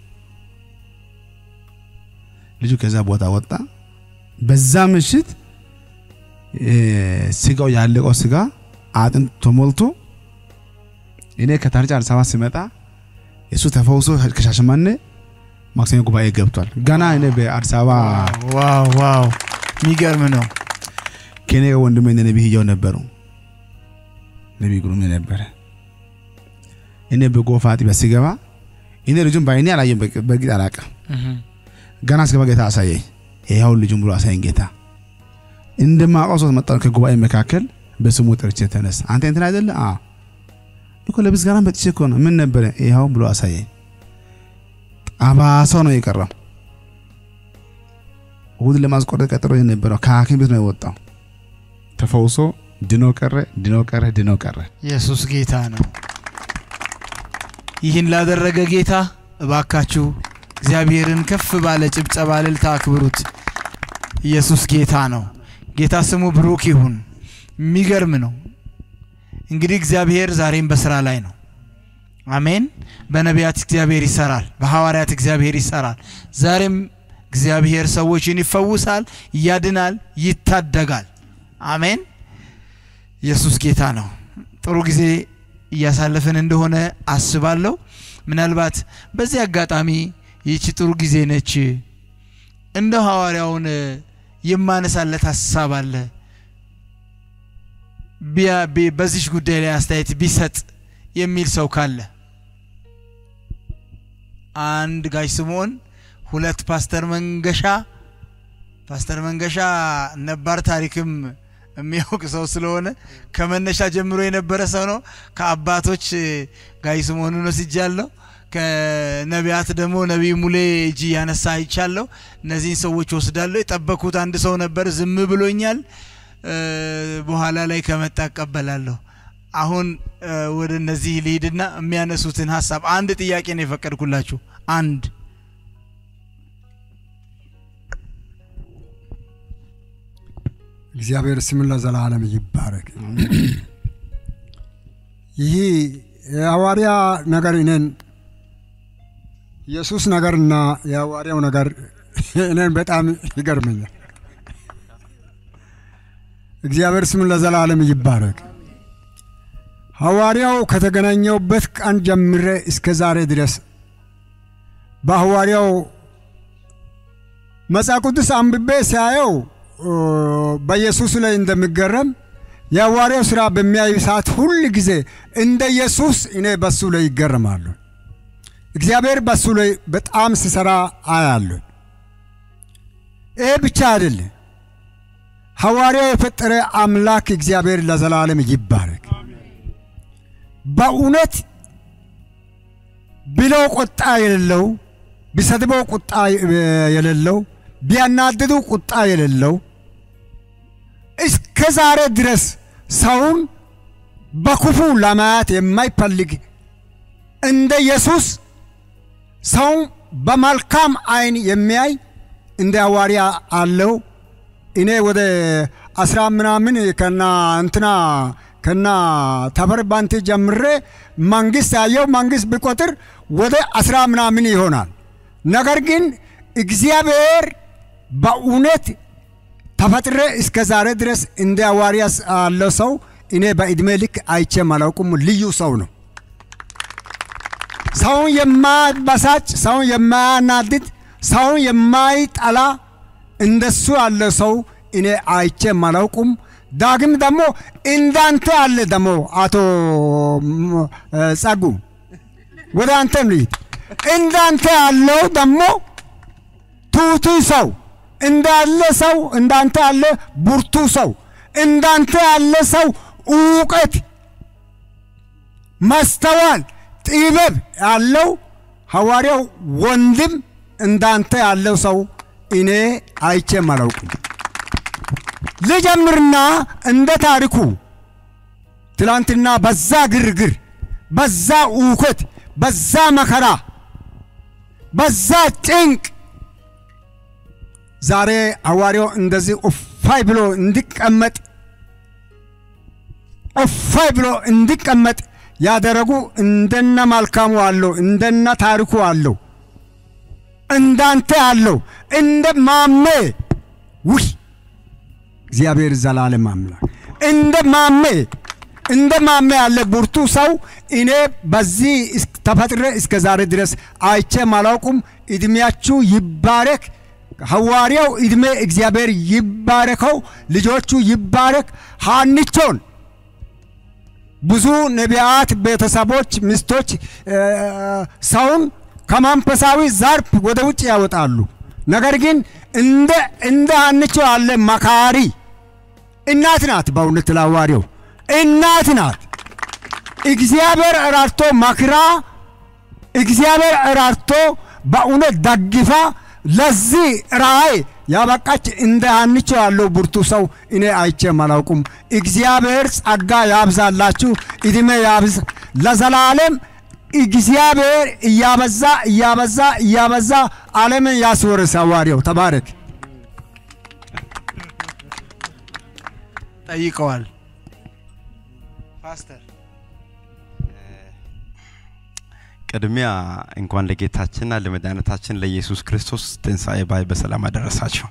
ልጁ ከዛ ቦታ ወጣ። በዛ ምሽት እ ስጋው ያለቀው ስጋ አጥንት ተሞልቶ እኔ ከታርጫ አዲስ አበባ ሲመጣ እሱ ተፈውሶ ከሻሸመኔ ማክሰኞ ጉባኤ ገብቷል። ገና እኔ በአዲስ አበባ ዋው ዋው፣ የሚገርም ነው። ከኔ ጋር ወንድሜ እነ ነቢይ ህያው ነበሩ። ነቢይ ግሩም ነበረ። እኔ በጎፋ አጥቢያ ሲገባ እኔ ልጁን በአይኔ አላየም፣ በግ- በእርግጥ አላውቅም። ገና ስገባ ጌታ አሳየኝ። ይኸው ልጁን ብሎ አሳየኝ ጌታ። እንደማውቀው ሰው መጣ ከጉባኤ መካከል በስሙ ጠርቼ ተነስ፣ አንተ እንትን አይደለ? አዎ እኮ ለምስጋና መጥቼ እኮ ነው። ምን ነበረ? ይኸው ብሎ አሳየኝ። አባሰው ነው የቀረው። እሁድ ለማስቆረጥ ቀጥሮ የነበረው ከሐኪም ቤት ነው የወጣው። ተፈውሶ ድኖ ቀረ፣ ድኖ ቀረ፣ ድኖ ቀረ። ኢየሱስ ጌታ ነው። ይህን ላደረገ ጌታ እባካችሁ እግዚአብሔርን ከፍ ባለ ጭብጨባ እልልታ አክብሩት። ኢየሱስ ጌታ ነው። ጌታ ስሙ ብሩክ ይሁን። የሚገርም ነው። እንግዲህ እግዚአብሔር ዛሬም በስራ ላይ ነው። አሜን። በነቢያት እግዚአብሔር ይሰራል፣ በሐዋርያት እግዚአብሔር ይሰራል። ዛሬም እግዚአብሔር ሰዎችን ይፈውሳል፣ ያድናል፣ ይታደጋል። አሜን። ኢየሱስ ጌታ ነው። ጥሩ ጊዜ እያሳለፍን እንደሆነ አስባለሁ። ምናልባት በዚህ አጋጣሚ ይህች ጥሩ ጊዜ ነች፣ እንደ ሐዋርያውን የማነሳለት ሀሳብ አለ ቢያ- ቢ- በዚች ጉዳይ ላይ አስተያየት ቢሰጥ የሚል ሰው ካለ አንድ ጋሽ ስምዖን፣ ሁለት ፓስተር መንገሻ ፓስተር መንገሻ ነባር ታሪክም የሚያውቅ ሰው ስለሆነ ከመነሻ ጀምሮ የነበረ ሰው ነው። ከአባቶች ጋይስ መሆኑን ወስጃለሁ። ከነቢያት ደግሞ ነቢይ ሙሌ እጅ ያነሳ አይቻለሁ። እነዚህን ሰዎች ወስዳለሁ። የጠበኩት አንድ ሰው ነበር፣ ዝም ብሎኛል። እ፣ በኋላ ላይ ከመጣ እቀበላለሁ። አሁን እ፣ ወደ እነዚህ ልሂድና የሚያነሱትን ሀሳብ አንድ ጥያቄ ነው የፈቀድኩላችሁ። አንድ እግዚአብሔር ስም ለዘላለም ይባረክ። ይህ የሐዋርያ ነገር እኔን ኢየሱስ ነገርና የሐዋርያው ነገር እኔን በጣም ይገርመኛል። እግዚአብሔር ስም ለዘላለም ይባረክ። ሐዋርያው ከተገናኘውበት ቀን ጀምሬ እስከ ዛሬ ድረስ በሐዋርያው መጽሐፍ ቅዱስ አንብቤ ሲያየው ኦ፣ በኢየሱስ ላይ እንደሚገረም የሐዋርያው ሥራ በሚያዩ ሰዓት ሁል ጊዜ እንደ ኢየሱስ እኔ በሱ ላይ ይገረማሉ። እግዚአብሔር በሱ ላይ በጣም ሲሰራ አያለሁ። ይሄ ብቻ አይደለም። ሐዋርያው የፈጠረ አምላክ እግዚአብሔር ለዘላለም ይባረክ። በእውነት ብለው ቁጣ የሌለው ቢሰድበው ቁጣ የሌለው ቢያናድዱ ቁጣ የሌለው እስከ ዛሬ ድረስ ሰውን በክፉ ለማየት የማይፈልግ እንደ ኢየሱስ ሰው በመልካም ዓይን የሚያይ እንደ ሐዋርያ አለው። እኔ ወደ አስራ ምናምን ከና እንትና ከና ተፈር ባንቴ ጀምሬ መንግስት ያየው መንግስት ቢቆጥር ወደ አስራ ምናምን ይሆናል። ነገር ግን እግዚአብሔር በእውነት ተፈጥሬ እስከ ዛሬ ድረስ እንደ ሐዋርያ ያለው ሰው እኔ በዕድሜ ልክ አይቼም አላውቅም። ልዩ ሰው ነው። ሰውን የማያበሳጭ፣ ሰውን የማያናድድ፣ ሰውን የማይጠላ እንደሱ ያለ ሰው እኔ አይቼም አላውቅም። ዳግም ደግሞ እንዳንተ ያለ ደግሞ አቶ ም- እ፣ ጸጉ ወደ አንተም ልሂድ። እንዳንተ ያለው ደግሞ ቱቱ ሰው እንዳለ ሰው እንዳንተ ያለ ብርቱ ሰው እንዳንተ ያለ ሰው እውቀት፣ ማስተዋል፣ ጥበብ ያለው ሐዋርያው ወንድም እንዳንተ ያለው ሰው እኔ አይቼም አላውቅም። ልጀምርና እንደ ታሪኩ ትላንትና በዛ ግርግር፣ በዛ እውከት፣ በዛ መከራ፣ በዛ ጭንቅ ዛሬ ሐዋርያው እንደዚህ እፋይ ብሎ እንዲቀመጥ እፋይ ብሎ እንዲቀመጥ ያደረጉ እንደነ መልካሙ አለው፣ እንደነ ታሪኩ አለው፣ እንዳንተ አለው፣ እንደ ማሜ ውይ እግዚአብሔር ዘላለም አምላክ እንደ ማሜ እንደ ማሜ ያለ ብርቱ ሰው እኔ በዚህ እስ- ተፈጥሬ እስከ ዛሬ ድረስ አይቼም አላውቁም። እድሜያችሁ ይባረክ። ሐዋርያው እድሜ እግዚአብሔር ይባረከው፣ ልጆቹ ይባረክ። ሀንቾን ብዙ ነቢያት ቤተሰቦች፣ ሚስቶች እ፣ ሰውን ከመንፈሳዊ ዘርፍ ወደ ውጭ ያወጣሉ። ነገር ግን እንደ እንደ ሀንቾ ያለ መካሪ እናት ናት። በእውነት ለሐዋርያው እናት ናት። እግዚአብሔር እራርቶ መክራ እግዚአብሔር እራርቶ በእውነት ደግፋ ለዚህ ራእይ ያበቃች እንደ ሀንቾ ያለው ብርቱ ሰው እኔ አይቼም አላውቁም። እግዚአብሔር ጸጋ ያብዛላችሁ፣ እድሜ ያብዝ ለዘላለም። እግዚአብሔር እያበዛ እያበዛ እያበዛ ዓለምን ያስወርስ። ሐዋርያው ተባረክ። ጠይቀዋል ፓስተር ቅድሚያ እንኳን ለጌታችንና ለመድኃኒታችን ለኢየሱስ ክርስቶስ ትንሣኤ በዓል በሰላም አደረሳችሁ።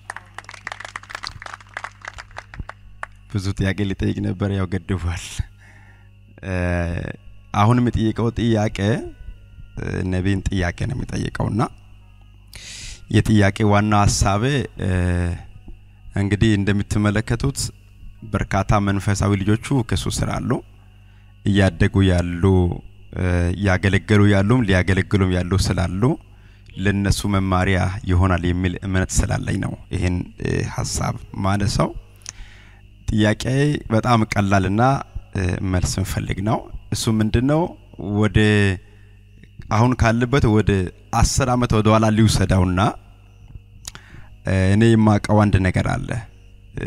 ብዙ ጥያቄ ሊጠይቅ ነበር፣ ያው ገድቧል። እ፣ አሁን የሚጠይቀው ጥያቄ እ፣ ነቢይን ጥያቄ ነው የሚጠይቀውና የጥያቄ ዋና ሀሳቤ እ፣ እንግዲህ እንደምትመለከቱት በርካታ መንፈሳዊ ልጆቹ ከሱ ስር አሉ እያደጉ ያሉ እ፣ እያገለገሉ ያሉም ሊያገለግሉም ያሉ ስላሉ ለነሱ መማሪያ ይሆናል የሚል እምነት ስላለኝ ነው ይህን እ፣ ሀሳብ ማነሳው። ጥያቄ በጣም ቀላልና እ፣ መልስ እንፈልግ ነው። እሱ ምንድን ነው? ወደ አሁን ካለበት ወደ አስር ዓመት ወደ ኋላ ሊውሰደውና እ፣ እኔ የማውቀው አንድ ነገር አለ። እ፣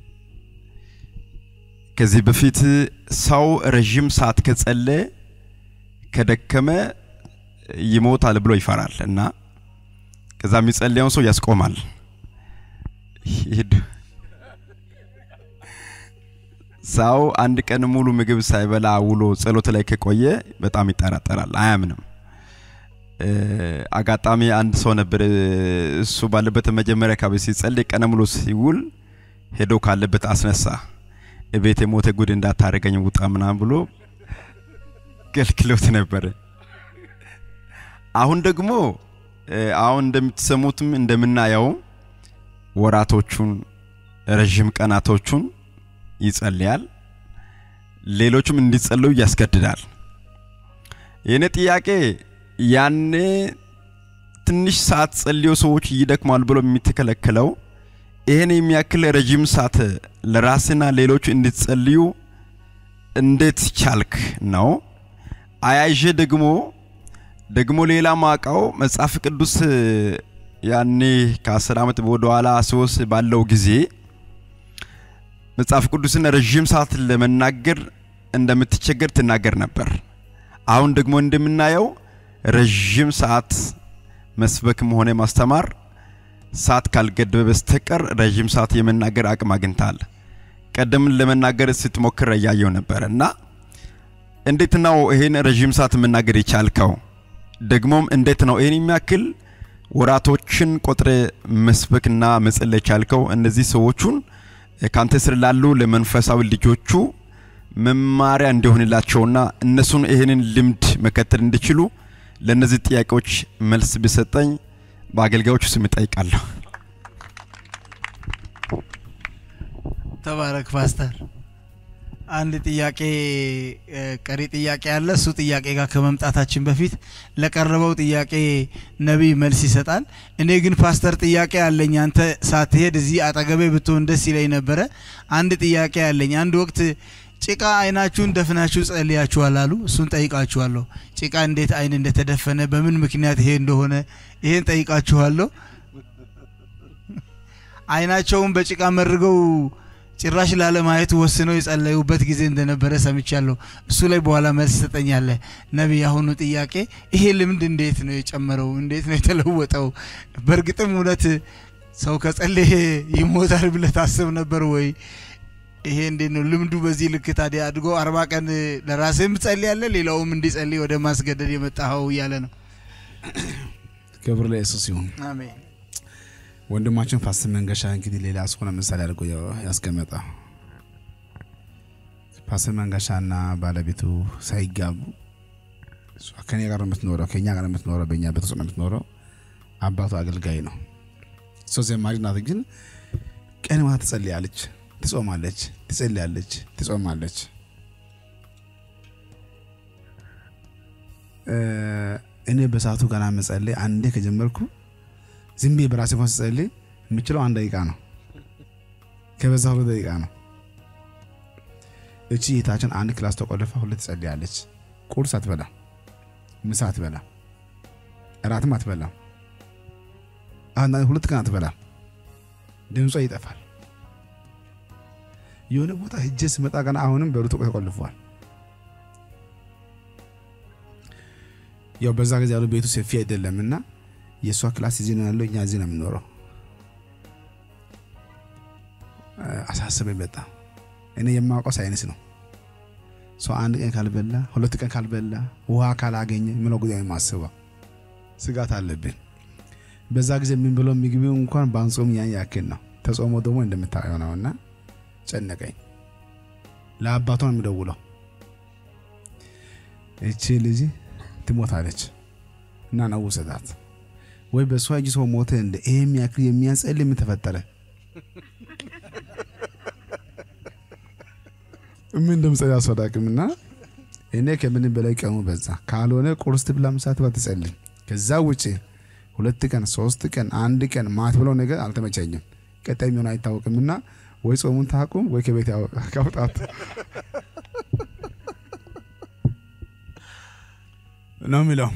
ከዚህ በፊት ሰው ረዥም ሰዓት ከጸለየ ከደከመ ይሞታል ብሎ ይፈራል እና ከዛ የሚጸልየውን ሰው ያስቆማል። ሂድ ሰው አንድ ቀን ሙሉ ምግብ ሳይበላ ውሎ ጸሎት ላይ ከቆየ በጣም ይጠራጠራል፣ አያምንም። እ፣ አጋጣሚ አንድ ሰው ነበር እ፣ እሱ ባለበት መጀመሪያ አካባቢ ሲጸልይ ቀን ሙሉ ሲውል ሄዶ ካለበት አስነሳ። እቤት የሞተ ጉድ እንዳታደርገኝ ውጣ ምናምን ብሎ ከልክሎት ነበር። አሁን ደግሞ እ፣ አሁን እንደምትሰሙትም እንደምናየው ወራቶቹን ረዥም ቀናቶቹን ይጸልያል፣ ሌሎቹም እንዲጸልዩ ያስገድዳል። የእኔ ጥያቄ ያኔ ትንሽ ሰዓት ጸልዮ ሰዎች ይደክማል ብሎ የሚተከለከለው ይህን የሚያክል ረዥም ሰዓት ለራስና ሌሎች እንድትጸልዩ እንዴት ቻልክ ነው። አያይዤ ደግሞ ደግሞ ሌላ ማቃው መጽሐፍ ቅዱስ ያኔ ከአስር ዓመት ወደኋላ ሶስት ባለው ጊዜ መጽሐፍ ቅዱስን ረዥም ሰዓት ለመናገር እንደምትቸገር ትናገር ነበር። አሁን ደግሞ እንደምናየው ረዥም ሰዓት መስበክም ሆነ ማስተማር ሰዓት ካልገደበ በስተቀር ረዥም ሰዓት የመናገር አቅም አግኝታል። ቀደምን ለመናገር ስትሞክር እያየው ነበር እና እንዴት ነው ይሄን ረዥም ሰዓት መናገር የቻልከው? ደግሞም እንዴት ነው ይህን የሚያክል ወራቶችን ቆጥረ መስበክና መጸለይ ቻልከው? እነዚህ ሰዎቹን ካንተ ስር ላሉ ለመንፈሳዊ ልጆቹ መማሪያ እንዲሆንላቸውና እነሱን ይህንን ልምድ መከተል እንዲችሉ ለእነዚህ ጥያቄዎች መልስ ቢሰጠኝ በአገልጋዮቹ ስም እጠይቃለሁ። ተባረክ ፓስተር። አንድ ጥያቄ እ፣ ቀሪ ጥያቄ አለ። እሱ ጥያቄ ጋር ከመምጣታችን በፊት ለቀረበው ጥያቄ ነቢይ መልስ ይሰጣል። እኔ ግን ፓስተር ጥያቄ አለኝ። አንተ ሳትሄድ እዚህ አጠገቤ ብትሆን ደስ ይለኝ ነበረ። አንድ ጥያቄ አለኝ። አንድ ወቅት ጭቃ አይናችሁን ደፍናችሁ ጸልያችኋል አሉ። እሱን ጠይቃችኋለሁ። ጭቃ እንዴት አይን እንደተደፈነ በምን ምክንያት ይሄ እንደሆነ ይሄን ጠይቃችኋለሁ። አይናቸውን በጭቃ መርገው ጭራሽ ላለማየት ወስነው የጸለዩበት ጊዜ እንደነበረ ሰምቻለሁ። እሱ ላይ በኋላ መልስ ትሰጠኛለህ። ነቢይ፣ አሁኑ ጥያቄ ይሄ ልምድ እንዴት ነው የጨመረው? እንዴት ነው የተለወጠው? በእርግጥም እውነት ሰው ከጸለየ ይሞታል ብለህ ታስብ ነበር ወይ? ይሄ እንዴት ነው ልምዱ? በዚህ ልክ ታዲያ አድጎ አርባ ቀን ለራስህም ትጸልያለህ፣ ሌላውም እንዲጸልይ ወደ ማስገደድ የመጣኸው እያለ ነው። ክብር ለኢየሱስ ይሁን። አሜን። ወንድማችን ፓስተር መንገሻ እንግዲህ ሌላ እስሆነ ምሳሌ አድርጎ ያስቀመጠ ፓስተር መንገሻና ባለቤቱ ሳይጋቡ እሷ ከኔ ጋር ነው የምትኖረው፣ ከኛ ጋር ነው የምትኖረው፣ በእኛ ቤት ውስጥ ነው የምትኖረው። አባቱ አገልጋይ ነው። እሷ ዘማሪ ናት፣ ግን ቀን ማታ ትጸልያለች፣ ትጾማለች፣ ትጸልያለች፣ ትጾማለች። እ፣ እኔ በሰዓቱ ገና መጸለይ አንዴ ከጀመርኩ ዝም ብዬ በራሴ እንኳን ስጸልይ የምችለው አንድ ደቂቃ ነው፣ ከበዛ ሁለት ደቂቃ ነው። እቺ እህታችን አንድ ክላስ ተቆልፋ ሁለት ትጸልያለች። ቁርስ አትበላም፣ ምሳ አትበላም፣ እራትም አትበላም። አንዳንድ ሁለት ቀን አትበላም። ድምጿ ይጠፋል። የሆነ ቦታ ሂጄ ስመጣ ገና አሁንም በሩ ተቆልፏል። ያው በዛ ጊዜ ያሉ ቤቱ ሰፊ አይደለም እና የእሷ ክላስ እዚህ ነው ያለው፣ እኛ እዚህ ነው የምንኖረው። አሳስበኝ በጣም እኔ የማውቀው ሳይንስ ነው። ሰው አንድ ቀን ካልበላ ሁለት ቀን ካልበላ ውሃ ካላገኘ ምለው ጉዳይ የማስበው ስጋት አለብን። በዛ ጊዜ የምንብለው ምግብ እንኳን ባንጾም ያን ያክል ነው። ተጾሞ ደግሞ እንደምታየው ነው እና ጨነቀኝ። ለአባቷ ነው የምደውለው። እቺ ልጅ ትሞታለች እና ነው ውሰዳት ወይ በእሷ እጅ ሰው ሞተ እንደ ይሄ የሚያክል የሚያጸልይ ምን ተፈጠረ? ምን እንደምጸልይ አስወዳቅምና እኔ ከምንም በላይ ቀኑ በዛ። ካልሆነ ቁርስ ትብላ፣ ምሳ ትበላ፣ ትጸልይ። ከዛ ውጪ ሁለት ቀን ሶስት ቀን አንድ ቀን ማት ብለው ነገር አልተመቸኝም። ቀጣይ የሚሆን አይታወቅምና ወይ ጾሙን ታቁም ወይ ከቤት ያወጣ ካውጣት ነው የሚለው።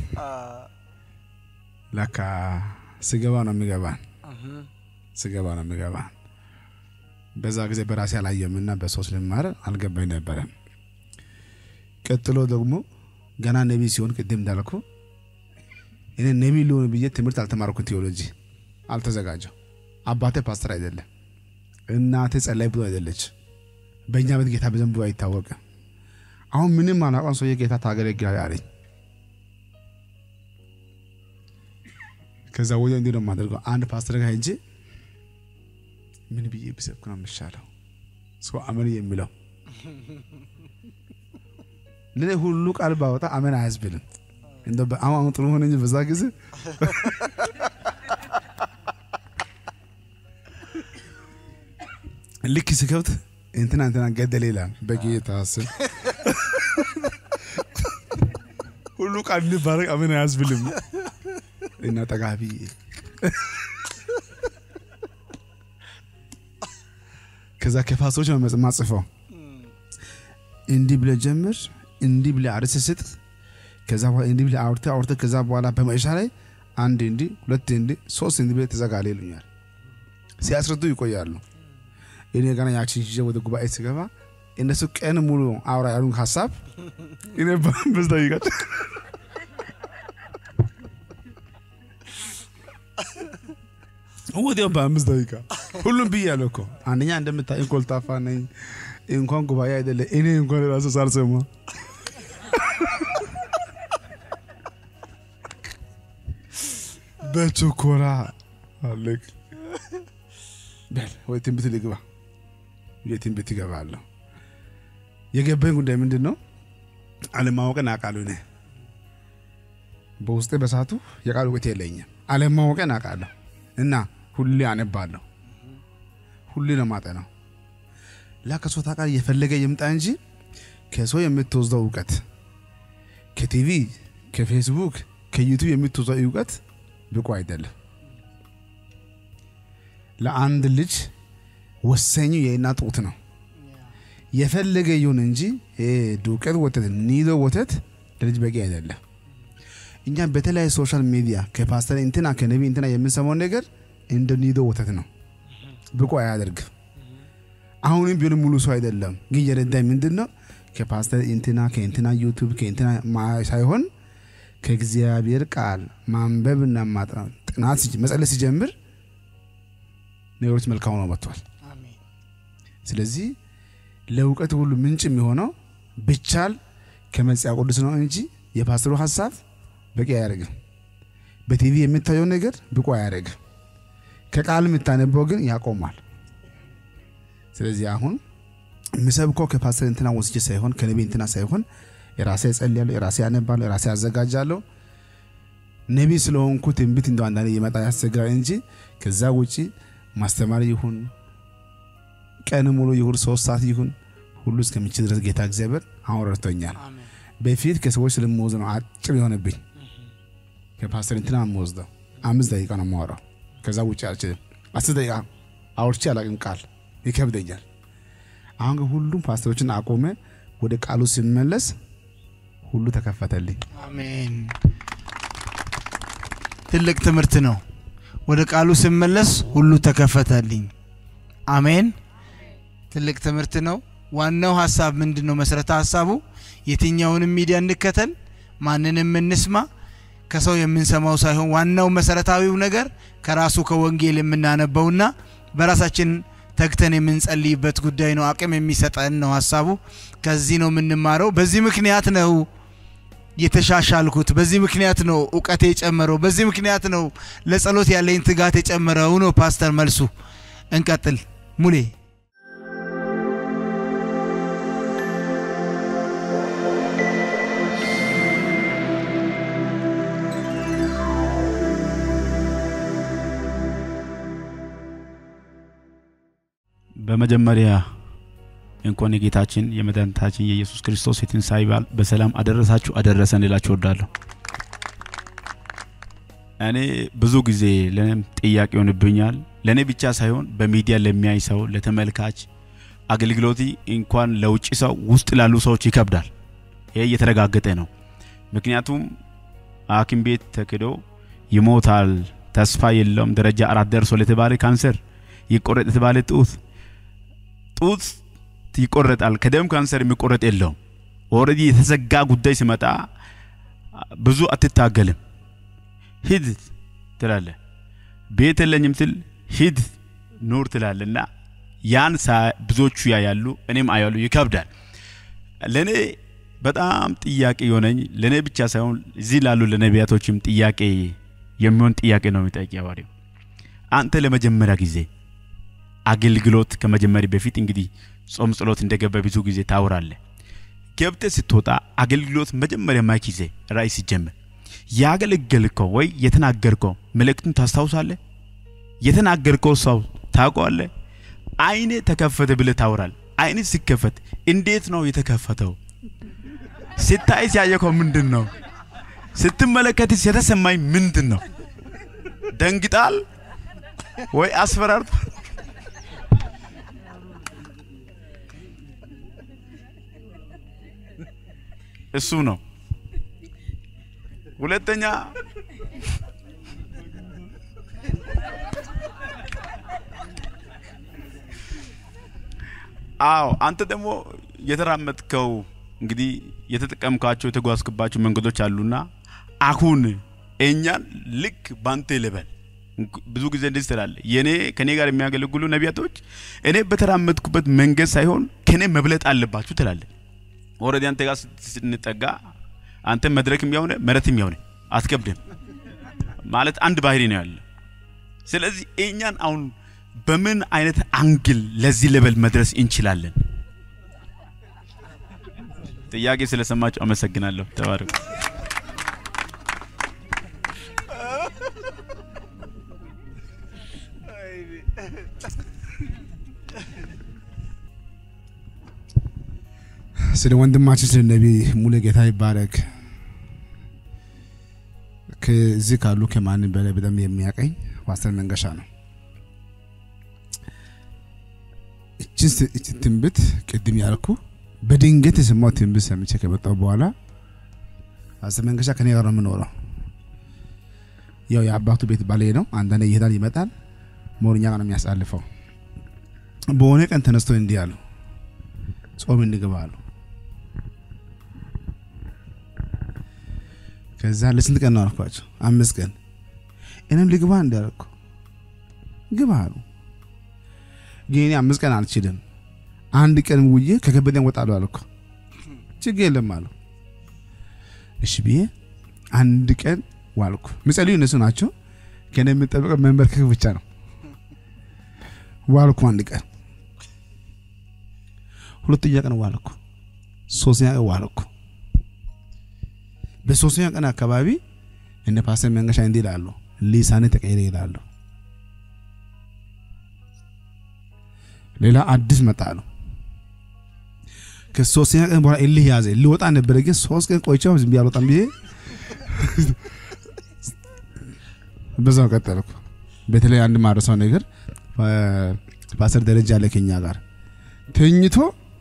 ለካ ስገባ ነው የሚገባን፣ ስገባ ነው የሚገባን። በዛ ጊዜ በራሴ አላየም እና በሶስት ልማር አልገባኝ ነበረ። ቀጥሎ ደግሞ ገና ነቢ ሲሆን ቅድም እንዳልኩ እኔ ነቢ ሊሆን ብዬ ትምህርት አልተማርኩ፣ ቴዎሎጂ አልተዘጋጀው። አባቴ ፓስተር አይደለም፣ እናቴ ጸላይ ብዙ አይደለች። በእኛ ቤት ጌታ በዘንቡ አይታወቅም። አሁን ምንም አናቋን ሰውዬ ጌታ ታገለግላል አለኝ። ከዛ ወዲያ እንዲህ ነው የማደርገው። አንድ ፓስተር ጋር ሄጄ ምን ብዬ ብሰብክ ነው የሚሻለው ሰው አመን የሚለው ለኔ ሁሉ ቃል ባወጣ አመን አያስብልም። እንደ በአሁን ጥሩ ሆነ እንጂ በዛ ጊዜ ልክ ስከብት እንትና እንትና ገደለ ይላል በጌታ ስም ሁሉ ቃል እንባረቅ አመን አያስብልም እና ጠጋቢ ከዛ ከፋሶች ነው ማጽፈው እንዲህ ብለህ ጀምር፣ እንዲህ ብለህ አርዕስት ስጥ፣ ከዛ በኋላ እንዲህ ብለህ አውርተህ አውርተህ ከዛ በኋላ በመጨረሻ ላይ አንድ እንዲህ ሁለት እንዲህ ሶስት እንዲህ ብለህ ትዘጋለህ ይሉኛል። ሲያስረዱ ይቆያሉ። እኔ ገና ያችን ይዤ ወደ ጉባኤ ስገባ እነሱ ቀን ሙሉ አውራ ያሉን ሀሳብ እኔ በአምስት ደቂቃ ወዲያው በአምስት ደቂቃ ሁሉም ብያለሁ እኮ። አንደኛ እንደምታየኝ ኮልታፋ ነኝ። እንኳን ጉባኤ አይደለ እኔ እንኳን ራሱ ሳልሰማ በችኮላ አለቅ በል ወይ ትንቢት ልግባ የትንቢት ይገባለሁ። የገባኝ ጉዳይ ምንድን ነው? አለማወቅን አውቃለሁ። እኔ በውስጤ በሳቱ የቃል እውቀት የለኝም። አለማወቅን አውቃለሁ እና ሁሌ አነባለሁ፣ ሁሌ ነው ማጠናው። ላከሶ ታውቃለህ፣ እየፈለገ ይምጣ እንጂ ከሰው የምትወስደው እውቀት ከቲቪ ከፌስቡክ ከዩቱብ የምትወስደው እውቀት ብቁ አይደለም። ለአንድ ልጅ ወሳኙ የእናት ጡት ነው። የፈለገ ይሁን እንጂ ዱቄት ወተት፣ ኒዶ ወተት ለልጅ በቂ አይደለም። እኛ በተለያዩ ሶሻል ሚዲያ ከፓስተር እንትና ከነቢ እንትና የምንሰማው ነገር እንደ ኒዶ ወተት ነው፣ ብቁ አያደርግም። አሁንም ቢሆን ሙሉ ሰው አይደለም። ግን የረዳኝ ምንድን ነው ከፓስተር እንትና ከእንትና ዩቱብ ከእንትና ሳይሆን ከእግዚአብሔር ቃል ማንበብና ማጥናት ጥናት መጸለይ ሲጀምር ነገሮች መልካም ነው መጥቷል። ስለዚህ ለእውቀት ሁሉ ምንጭ የሚሆነው ብቻል ከመጽሐፍ ቅዱስ ነው እንጂ የፓስተሩ ሀሳብ በቂ አያደርግም። በቲቪ የምታየው ነገር ብቁ አያደርግም። ከቃል የምታነበው ግን ያቆማል። ስለዚህ አሁን የምሰብከው ከፓስተር እንትና ወስጄ ሳይሆን ከነቢ እንትና ሳይሆን የራሴ እጸልያለሁ፣ የራሴ አነባለሁ፣ የራሴ አዘጋጃለሁ። ነቢ ስለሆንኩ ትንቢት እንደው አንዳንዴ እየመጣ ያስቸግራል እንጂ ከዛ ውጪ ማስተማር ይሁን ቀን ሙሉ ይሁን ሶስት ሰዓት ይሁን ሁሉ እስከሚችል ድረስ ጌታ እግዚአብሔር አሁን ረድቶኛል። በፊት ከሰዎች ስለምወዝ ነው አጭር የሆነብኝ። ከፓስተር እንትና የምወስደው አምስት ደቂቃ ነው የማወራው። ከዛ ውጭ አልችልም። አስር ደቂቃ አውርቼ አላቅም፣ ቃል ይከብደኛል። አሁን ግን ሁሉም ፓስተሮችን አቆመ። ወደ ቃሉ ሲመለስ ሁሉ ተከፈተልኝ። አሜን። ትልቅ ትምህርት ነው። ወደ ቃሉ ስመለስ ሁሉ ተከፈተልኝ። አሜን። ትልቅ ትምህርት ነው። ዋናው ሀሳብ ምንድን ነው? መሰረተ ሀሳቡ የትኛውንም ሚዲያ እንከተል፣ ማንንም እንስማ፣ ከሰው የምንሰማው ሳይሆን ዋናው መሰረታዊው ነገር ከራሱ ከወንጌል የምናነበውና በራሳችን ተግተን የምንጸልይበት ጉዳይ ነው። አቅም የሚሰጠን ነው ሀሳቡ። ከዚህ ነው የምንማረው። በዚህ ምክንያት ነው የተሻሻልኩት። በዚህ ምክንያት ነው እውቀቴ የጨመረው። በዚህ ምክንያት ነው ለጸሎት ያለኝ ትጋት የጨመረው ነው ፓስተር መልሱ። እንቀጥል ሙሌ። በመጀመሪያ እንኳን የጌታችን የመድኃኒታችን የኢየሱስ ክርስቶስ የትንሣኤ በዓል በሰላም አደረሳችሁ አደረሰን ልላችሁ እወዳለሁ። እኔ ብዙ ጊዜ ለእኔም ጥያቄ ይሆንብኛል። ለእኔ ብቻ ሳይሆን በሚዲያ ለሚያይ ሰው፣ ለተመልካች አገልግሎት እንኳን ለውጭ ሰው ውስጥ ላሉ ሰዎች ይከብዳል። ይሄ እየተረጋገጠ ነው። ምክንያቱም ሐኪም ቤት ተክዶ ይሞታል፣ ተስፋ የለውም፣ ደረጃ አራት ደርሶ ለተባለ ካንሰር ይቆረጥ የተባለ ጡት ጡት ይቆረጣል። ከደም ካንሰር የሚቆረጥ የለውም። ኦልሬዲ የተዘጋ ጉዳይ ሲመጣ ብዙ አትታገልም። ሂድ ትላለ። ቤት የለኝም ትል ሂድ ኑር ትላለና ያን ብዙዎቹ ያያሉ፣ እኔም አያሉ። ይከብዳል። ለእኔ በጣም ጥያቄ የሆነኝ ለእኔ ብቻ ሳይሆን እዚህ ላሉ ለነቢያቶችም ጥያቄ የሚሆን ጥያቄ ነው የሚጠይቅ ሐዋርያው። አንተ ለመጀመሪያ ጊዜ አገልግሎት ከመጀመሪ በፊት እንግዲህ ጾም ጸሎት እንደገባ ብዙ ጊዜ ታወራለህ። ገብተህ ስትወጣ አገልግሎት መጀመሪያ ማይክ ይዘህ ራእይ ሲጀምር ያገለገልከው ወይ የተናገርከው መልእክቱን ታስታውሳለህ? የተናገርከው ሰው ታውቀዋለህ? አይኔ ተከፈተ ብለህ ታወራለህ። አይኔ ሲከፈት እንዴት ነው የተከፈተው? ስታይስ ያየከው ምንድን ነው? ስትመለከትስ የተሰማኝ ምንድን ነው? ደንግጣል ወይ አስፈራርቶ እሱ ነው። ሁለተኛ አዎ አንተ ደግሞ የተራመድከው እንግዲህ የተጠቀምካቸው የተጓዝክባቸው መንገዶች አሉና አሁን እኛን ልክ ባንተ ልበል። ብዙ ጊዜ እንደዚህ ትላለህ። የኔ ከኔ ጋር የሚያገለግሉ ነቢያቶች እኔ በተራመድኩበት መንገድ ሳይሆን ከኔ መብለጥ አለባችሁ ትላለህ። ኦልሬዲ አንተ ጋር ስንጠጋ አንተ መድረክም ያውነ መሬትም ያውነ አትከብድም ማለት አንድ ባህሪ ነው ያለ። ስለዚህ እኛን አሁን በምን አይነት አንግል ለዚህ ሌቨል መድረስ እንችላለን? ጥያቄ ስለሰማችሁ አመሰግናለሁ። ተባረኩ። ስለ ወንድማችን ስለ ነቢይ ሙሉ ጌታ ይባረክ። ከዚህ ካሉ ከማንም በላይ በጣም የሚያቀኝ ፓስተር መንገሻ ነው። እችን ትንቢት ቅድም ያልኩ በድንገት የሰማው ትንቢት ሰምቼ ከመጣሁ በኋላ ፓስተር መንገሻ ከኔ ጋር ነው የምኖረው። ያው የአባቱ ቤት ባሌ ነው። አንዳንዴ ይሄዳል ይመጣል። ሞርኛ ጋር ነው የሚያሳልፈው። በሆነ ቀን ተነስቶ እንዲህ አሉ፣ ጾም እንግባ አሉ። ከዛ ለስንት ቀን ነው አልኳቸው? አምስት ቀን። እኔም ልግባ እንዳልኩ ግባ አሉ። ግን እኔ አምስት ቀን አልችልም፣ አንድ ቀን ውዬ ከከበደኝ እወጣለሁ አልኩ። ችግር የለም አሉ። እሺ ብዬ አንድ ቀን ዋልኩ። ምጸልዩ እነሱ ናቸው። ከኔ የምጠብቀው መንበርከክ ብቻ ነው። ዋልኩ አንድ ቀን፣ ሁለተኛ ቀን ዋልኩ፣ ሶስተኛ ቀን ዋልኩ። በሶስተኛ ቀን አካባቢ እነ ፓስተር መንገሻ እንዲህ ይላሉ፣ ሊሳኔ ተቀየረ ይላሉ። ሌላ አዲስ መጣ ነው። ከሶስተኛ ቀን በኋላ እልህ ያዘ። ሊወጣ ነበረ፣ ግን ሶስት ቀን ቆይቼ ዝም ብዬ አልወጣም ብዬ በዛው ቀጠልኩ። በተለይ አንድ ማረሳው ነገር ፓስተር ደረጃ አለ ከኛ ጋር ተኝቶ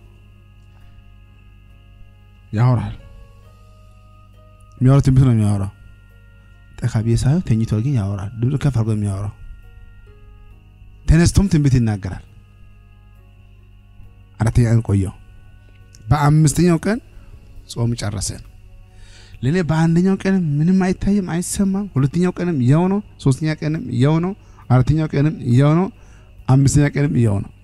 ያወራል። የሚያወራው ትንቢት ነው የሚያወራው። ጠካ ብዬ ሳየው ተኝቶ ግን ያወራል። ድምፁ ከፍ አድርጎ የሚያወራው ተነስቶም ትንቢት ይናገራል። አራተኛ ቀን ቆየው። በአምስተኛው ቀን ጾም ጨረሰን። ለእኔ በአንደኛው ቀንም ምንም አይታይም አይሰማም። ሁለተኛው ቀንም ያው ነው። ሶስተኛ ቀንም ያው ነው። አራተኛው ቀንም ያው ነው። አምስተኛ ቀንም ያው ነው።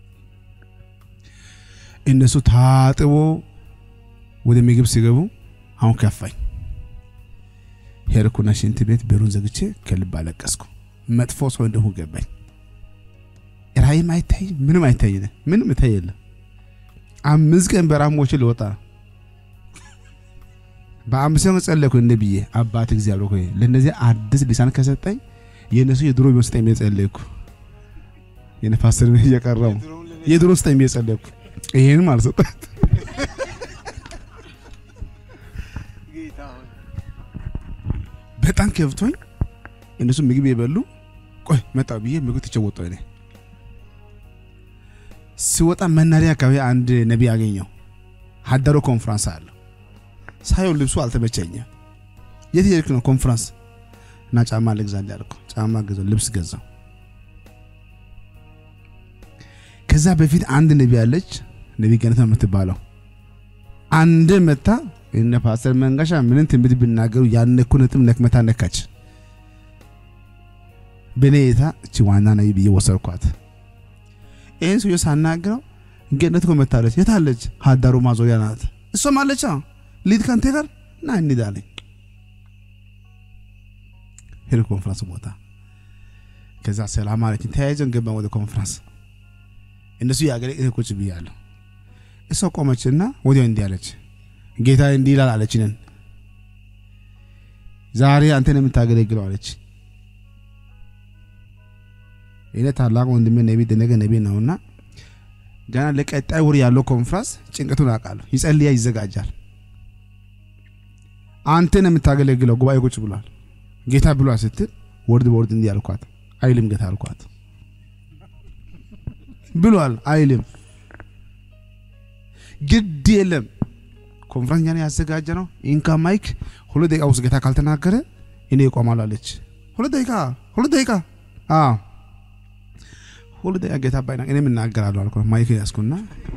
እነሱ ታጥቦ ወደ ምግብ ሲገቡ አሁን ከፋኝ። ሄድኩና ሽንት ቤት በሩን ዘግቼ ከልብ አለቀስኩ። መጥፎ ሰው እንደሁ ገባኝ። ራእይም አይታይ ምንም አይታይ ምንም እታይ የለም። አምስት ቀን በረሃ ሞቼ ልወጣ በአምስተኛው ቀን ጸለይኩ እንደ ብዬ አባት እግዚአብሔር ሆይ ለእነዚህ አዲስ ሊሳን ከሰጠኝ የእነሱ የድሮ ቢሆን ስጠኝ ብዬ ጸለይኩ። የነፋስር እየቀረው የድሮ ስጠኝ ብዬ ጸለይኩ። ይሄንም አልሰጣት በጣም ከብቶኝ እነሱ ምግብ የበሉ ቆይ መጣሁ ብዬ ምግብ ትቼ ወጣሁ። እኔ ሲወጣ መናሪያ አካባቢ አንድ ነቢይ አገኘው። ሀዳሮ ኮንፍራንስ አለው። ሳየው ልብሱ አልተመቸኝም። የት ሄድክ ነው? ኮንፍራንስ እና ጫማ ልግዛልህ አልኩ። ጫማ ገዛው፣ ልብስ ገዛው። ከዛ በፊት አንድ ነቢይ አለች፣ ነቢይ ገነት ነው የምትባለው። አንድ መታ እነ ፓስተር መንጋሻ ምንን ትንቢት ቢናገሩ ያነኩ ነጥብ ነክመታ ነካች። በኔ እይታ እቺ ዋና ነቢይ ብዬ ወሰድኳት። ይህን ሰውዬ ሳናግረው ገነት እኮ መታለች። የታለች? ሀዳሩ ማዞሪያ ናት። እሷም አለች። ሊድ ከንቴ ጋር ና እንሂድ አለኝ። ሄድ ኮንፍራንስ ቦታ ከዛ ሰላም አለችኝ። ተያይዘን ገባን ወደ ኮንፍራንስ። እነሱ ያገለ እኔ ቁጭ ብያለሁ። እሷ ቆመችና ወዲያው እንዲህ አለች፣ ጌታ እንዲህ ይላል አለችንን። ዛሬ አንተን የምታገለግለው አለች። እኔ ታላቅ ወንድሜ ነቢ ደነገ ነቢ ነውና ገና ለቀጣይ ወር ያለው ኮንፍራንስ ጭንቀቱን አውቃለሁ። ይጸልያ ይዘጋጃል። አንተን የምታገለግለው ጉባኤ ቁጭ ብሏል። ጌታ ብሏል ስትል ወርድ በወርድ እንዲህ አልኳት። አይልም ጌታ አልኳት። ብሏል አይልም። ግድ የለም ኮንፍራንስ ያን ያዘጋጀ ነው። ኢንካ ማይክ ሁለት ደቂቃ ውስጥ ጌታ ካልተናገረ እኔ እቆማለሁ አለች። ሁለት ደቂቃ ሁለት ደቂቃ አዎ ሁለት ደቂቃ ጌታ ባይና እኔም እናገራለሁ አልኩ። ማይክ ያዝኩና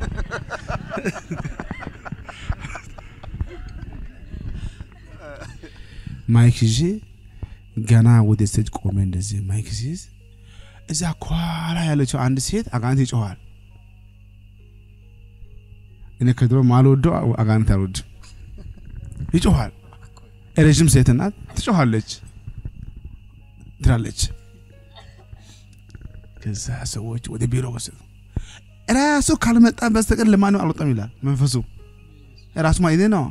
ማይክ ይዤ ገና ወደ ስቴጅ ቆሜ እንደዚህ ማይክ ሲይዝ እዛ ኳላ ያለችው አንድ ሴት አጋንንት ይጮኋል። እኔ ከድሮ ማልወደው አጋንንት አልወድም። ይጮኋል። ረዥም ሴት ናት፣ ትጮኋለች፣ ትላለች። ከዛ ሰዎች ወደ ቢሮ ወሰዱ። ራሱ ካልመጣ በስተቀር ለማንም አልወጣም ይላል መንፈሱ። ራሱ ማለት ነው።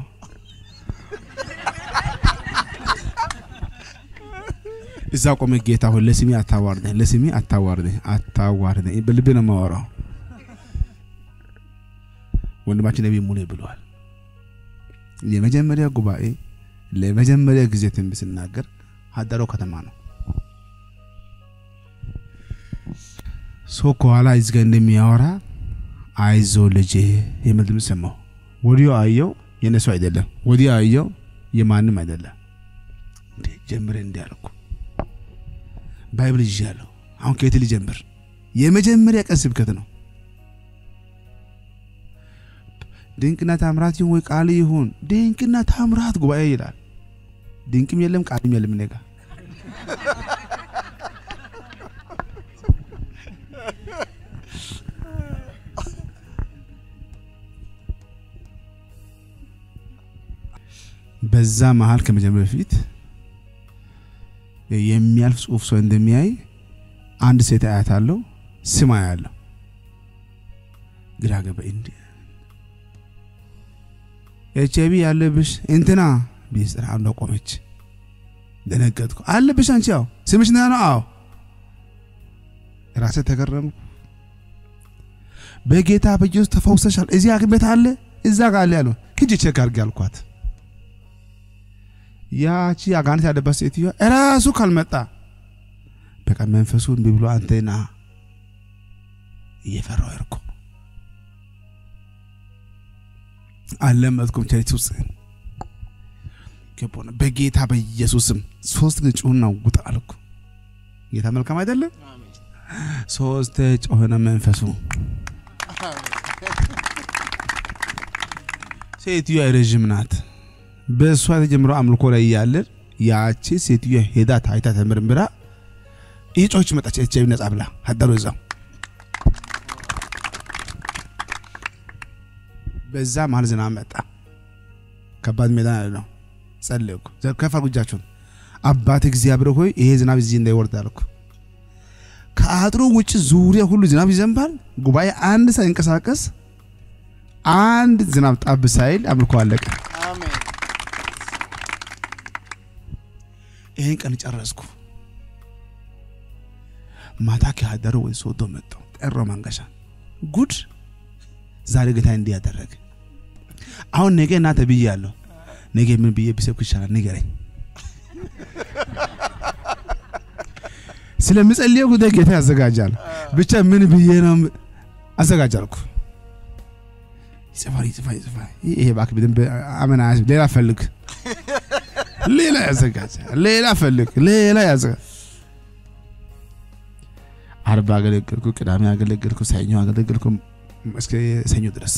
እዛ ቆመ። ጌታ ሆይ ለስሜ አታዋርደኝ፣ ለስሜ አታዋርደኝ፣ አታዋርደኝ በልቤ ነው የማወራው። ወንድማችን ነቢይ ሙሌ ብለዋል። የመጀመሪያ ጉባኤ ለመጀመሪያ ጊዜ ትንቢት ስናገር ሀዳሮ ከተማ ነው። ሰው ከኋላ እዚህ ጋር እንደሚያወራ አይዞ ልጄ የሚል ድምፅ ሰማሁ። ወዲያው አየው፣ የነሱ አይደለም። ወዲያው አየው፣ የማንም አይደለም። እንዴ ጀምሬ እንዲህ አልኩ። ባይብል ይዣለሁ። አሁን ከየት ልጀምር? የመጀመሪያ ቀን ስብከት ነው። ድንቅና ታምራት ይሁን ወይ ቃል ይሁን ድንቅና ታምራት ጉባኤ ይላል። ድንቅም የለም ቃልም የለም እኔ ጋር በዛ መሀል ከመጀመር በፊት የሚያልፍ ጽሁፍ ሰው እንደሚያይ አንድ ሴት አያት አለው ስም አያለሁ። ግራ ገባ። እንዲ ኤች አይቪ ያለብሽ እንትና ቢስጥራ አንዷ ቆመች። ደነገጥኩ። አለብሽ አንቺ? ያው ስምሽ ና ነው? አዎ። ራሴ ተገረምኩ። በጌታ በኢየሱስ ተፈውሰሻል። እዚህ ሐኪም ቤት አለ እዛ ጋር አለ ያለው ሂጂ ቼክ አድርጊ አልኳት። ያቺ አጋንንት ያለባት ሴትዮ እራሱ ካልመጣ በቃ መንፈሱ እምቢ ብሎ አንተ ና እየፈራው እርኩ አለመጥኩም ቸርች ውስጥ ገባሁ። በጌታ በኢየሱስም ሶስት ጊዜ ጩኸና ውጣ አልኩ። ጌታ መልካም አይደለም? ሶስት ጮኸነ መንፈሱ ሴትዮ ረዥም ናት። በእሷ የተጀምረው አምልኮ ላይ እያለን ያቺ ሴትዮ ሄዳ ታይታ ተመርምራ እየጮኸች መጣች። ኤች አይቪ ነጻ ብላ አደሩ እዛው። በዛ መሀል ዝናብ መጣ። ከባድ ሜዳ ያለ ነው። ጸለይኩ። ከፍ አድርጉ እጃችሁን። አባት እግዚአብሔር ሆይ ይሄ ዝናብ እዚህ እንዳይወርድ አልኩ። ከአጥሩ ውጭ ዙሪያ ሁሉ ዝናብ ይዘንባል። ጉባኤ አንድ ሳይንቀሳቀስ አንድ ዝናብ ጣብ ሳይል አምልኮ አለቀ። ይህን ቀን ጨረስኩ። ማታ ከአደረ ወደ ሶዶ መጣሁ። ጠሮ መንገሻ ጉድ ዛሬ ጌታ እንዲህ ያደረገ። አሁን ነገ እና ተብያለሁ። ነገ ምን ብዬ ብሰብክ ይሻላል? ንገረኝ። ስለምጸልየው ጉዳይ ጌታ ያዘጋጃል። ብቻ ምን ብዬ ነው አዘጋጃልኩ። ይጽፋል ይጽፋል ይጽፋል። ይሄ እባክህ በደንብ አመና ያዝ- ሌላ ፈልግ፣ ሌላ ያዘጋጅ፣ ሌላ ፈልግ፣ ሌላ ያዘጋጅ። አርብ አገለገልኩ፣ ቅዳሜ አገለገልኩ፣ ሰኞ አገለገልኩ እስከ ሰኞ ድረስ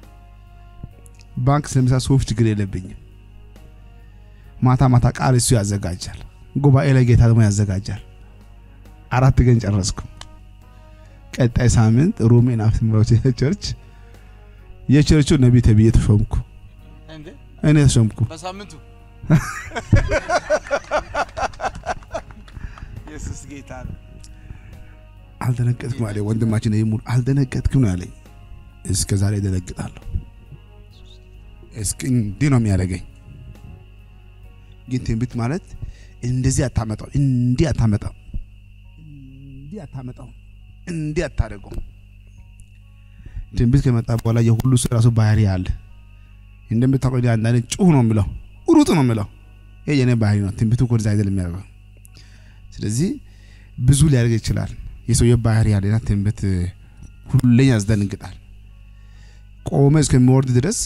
ባንክ ስለምሳ ጽሁፍ ችግር የለብኝም። ማታ ማታ ቃል እሱ ያዘጋጃል። ጉባኤ ላይ ጌታ ደግሞ ያዘጋጃል። አራት ቀን ጨረስኩ። ቀጣይ ሳምንት ሮሜን አፍስምሮች ቸርች የቸርቹ ነቢይ ተብዬ ተሾምኩ። እንዴ እኔ ተሾምኩ። በሳምንቱ ኢየሱስ ጌታ ነው። አልደነገጥኩም አለ ወንድማችን ይሙር አልደነገጥኩም ነው ያለኝ። እስከ ዛሬ ደነግጣለሁ። እስኪ እንዲህ ነው የሚያደርገኝ። ግን ትንቢት ማለት እንደዚህ አታመጣው፣ እንዲህ አታመጣው፣ እንዲህ አታመጣው፣ እንዲህ አታደርገው። ትንቢት ከመጣ በኋላ የሁሉ ሰው ራሱ ባህሪ አለ። እንደምታውቀው እኔ አንዳንዴ ጩህ ነው የምለው፣ ሩጥ ነው የምለው። ይሄ የኔ ባህሪ ነው። ትንቢቱ እኮ እንደዛ አይደለም የሚያደርገው። ስለዚህ ብዙ ሊያደርግ ይችላል። የሰውየው ባህሪ ያለና ትንቢት ሁሌ ያስደነግጣል። ቆመ እስከሚወርድ ድረስ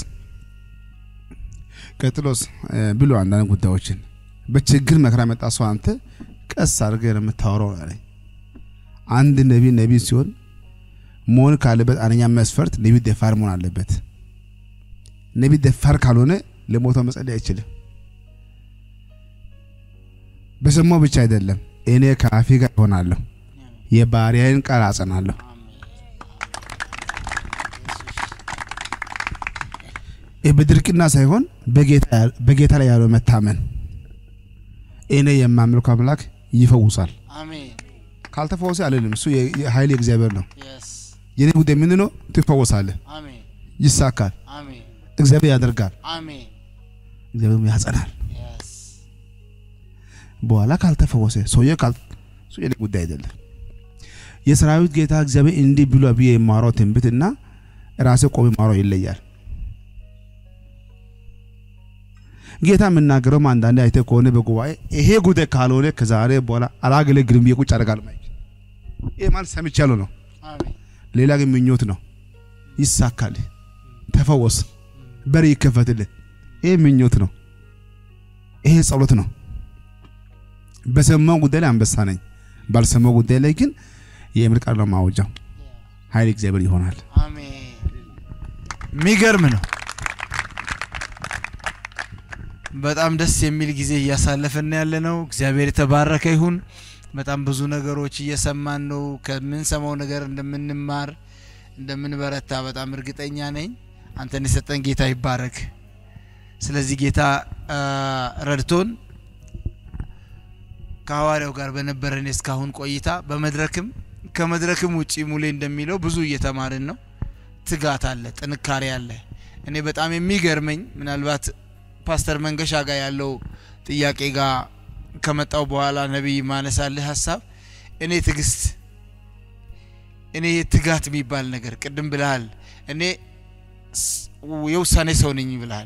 ቀጥሎስ እ፣ ብሎ አንዳንድ ጉዳዮችን በችግር መከራ መጣ ሰው አንተ ቀስ አድርገህ ነው የምታወራው አለኝ። አንድ ነቢ ነቢ ሲሆን መሆን ካለበት አንደኛ መስፈርት ነቢ ደፋር መሆን አለበት። ነቢ ደፋር ካልሆነ ለሞተው መጸለይ አይችልም። በሰማው ብቻ አይደለም፣ እኔ ከአፌ ጋር እሆናለሁ፣ የባሪያዬን ቃል አጸናለሁ። ይህ በድርቅና ሳይሆን በጌታ- በጌታ ላይ ያለው መታመን እኔ የማመልከው አምላክ ይፈውሳል። አሜን ካልተፈወሰ አልልም። እሱ የ- የኃይል የእግዚአብሔር ነው። የስ የኔ ጉዳይ ምንድን ነው? ትፈወሳለህ፣ አሜን ይሳካል፣ አሜን እግዚአብሔር ያደርጋል፣ አሜን እግዚአብሔር ያጸናል። የስ በኋላ ካልተፈወሰ ሰውዬ ካል እሱ የኔ ጉዳይ አይደለም። የሰራዊት ጌታ እግዚአብሔር እንዲህ ብሎ ብዬ የማወራው ትንቢት እና ራሴ ቆሜ የማወራው ይለያል። ጌታ የምናገረውም አንዳንዴ አይተህ ከሆነ በጉባኤ ይሄ ጉዳይ ካልሆነ ከዛሬ በኋላ አላገለግልም ብዬ ቁጭ አደርጋለሁ። ማይክ ይሄ ማለት ሰምቻለሁ ነው። አሜን ሌላ ግን ምኞት ነው። ይሳካል፣ ተፈወስ፣ በር ይከፈትልህ። ይሄ ምኞት ነው። ይሄ ጸሎት ነው። በሰማው ጉዳይ ላይ አንበሳ ነኝ፣ ባልሰማው ጉዳይ ላይ ግን የእምር ቃል ነው ማወጃው። ኃይል እግዚአብሔር ይሆናል። አሜን የሚገርም ነው። በጣም ደስ የሚል ጊዜ እያሳለፍን ያለ ነው። እግዚአብሔር የተባረከ ይሁን። በጣም ብዙ ነገሮች እየሰማን ነው። ከምንሰማው ነገር እንደምንማር እንደምንበረታ በጣም እርግጠኛ ነኝ። አንተን የሰጠን ጌታ ይባረክ። ስለዚህ ጌታ አ፣ ረድቶን ከሐዋርያው ጋር በነበረን እስካሁን ቆይታ በመድረክም ከመድረክም ውጪ ሙሌ እንደሚለው ብዙ እየተማርን ነው። ትጋት አለ፣ ጥንካሬ አለ። እኔ በጣም የሚገርመኝ ምናልባት ፓስተር መንገሻ ጋር ያለው ጥያቄ ጋር ከመጣው በኋላ ነቢይ ማነሳልህ ሀሳብ እኔ ትዕግስት እኔ ትጋት የሚባል ነገር ቅድም ብልሃል። እኔ ስ- የውሳኔ ሰው ነኝ ብልሃል።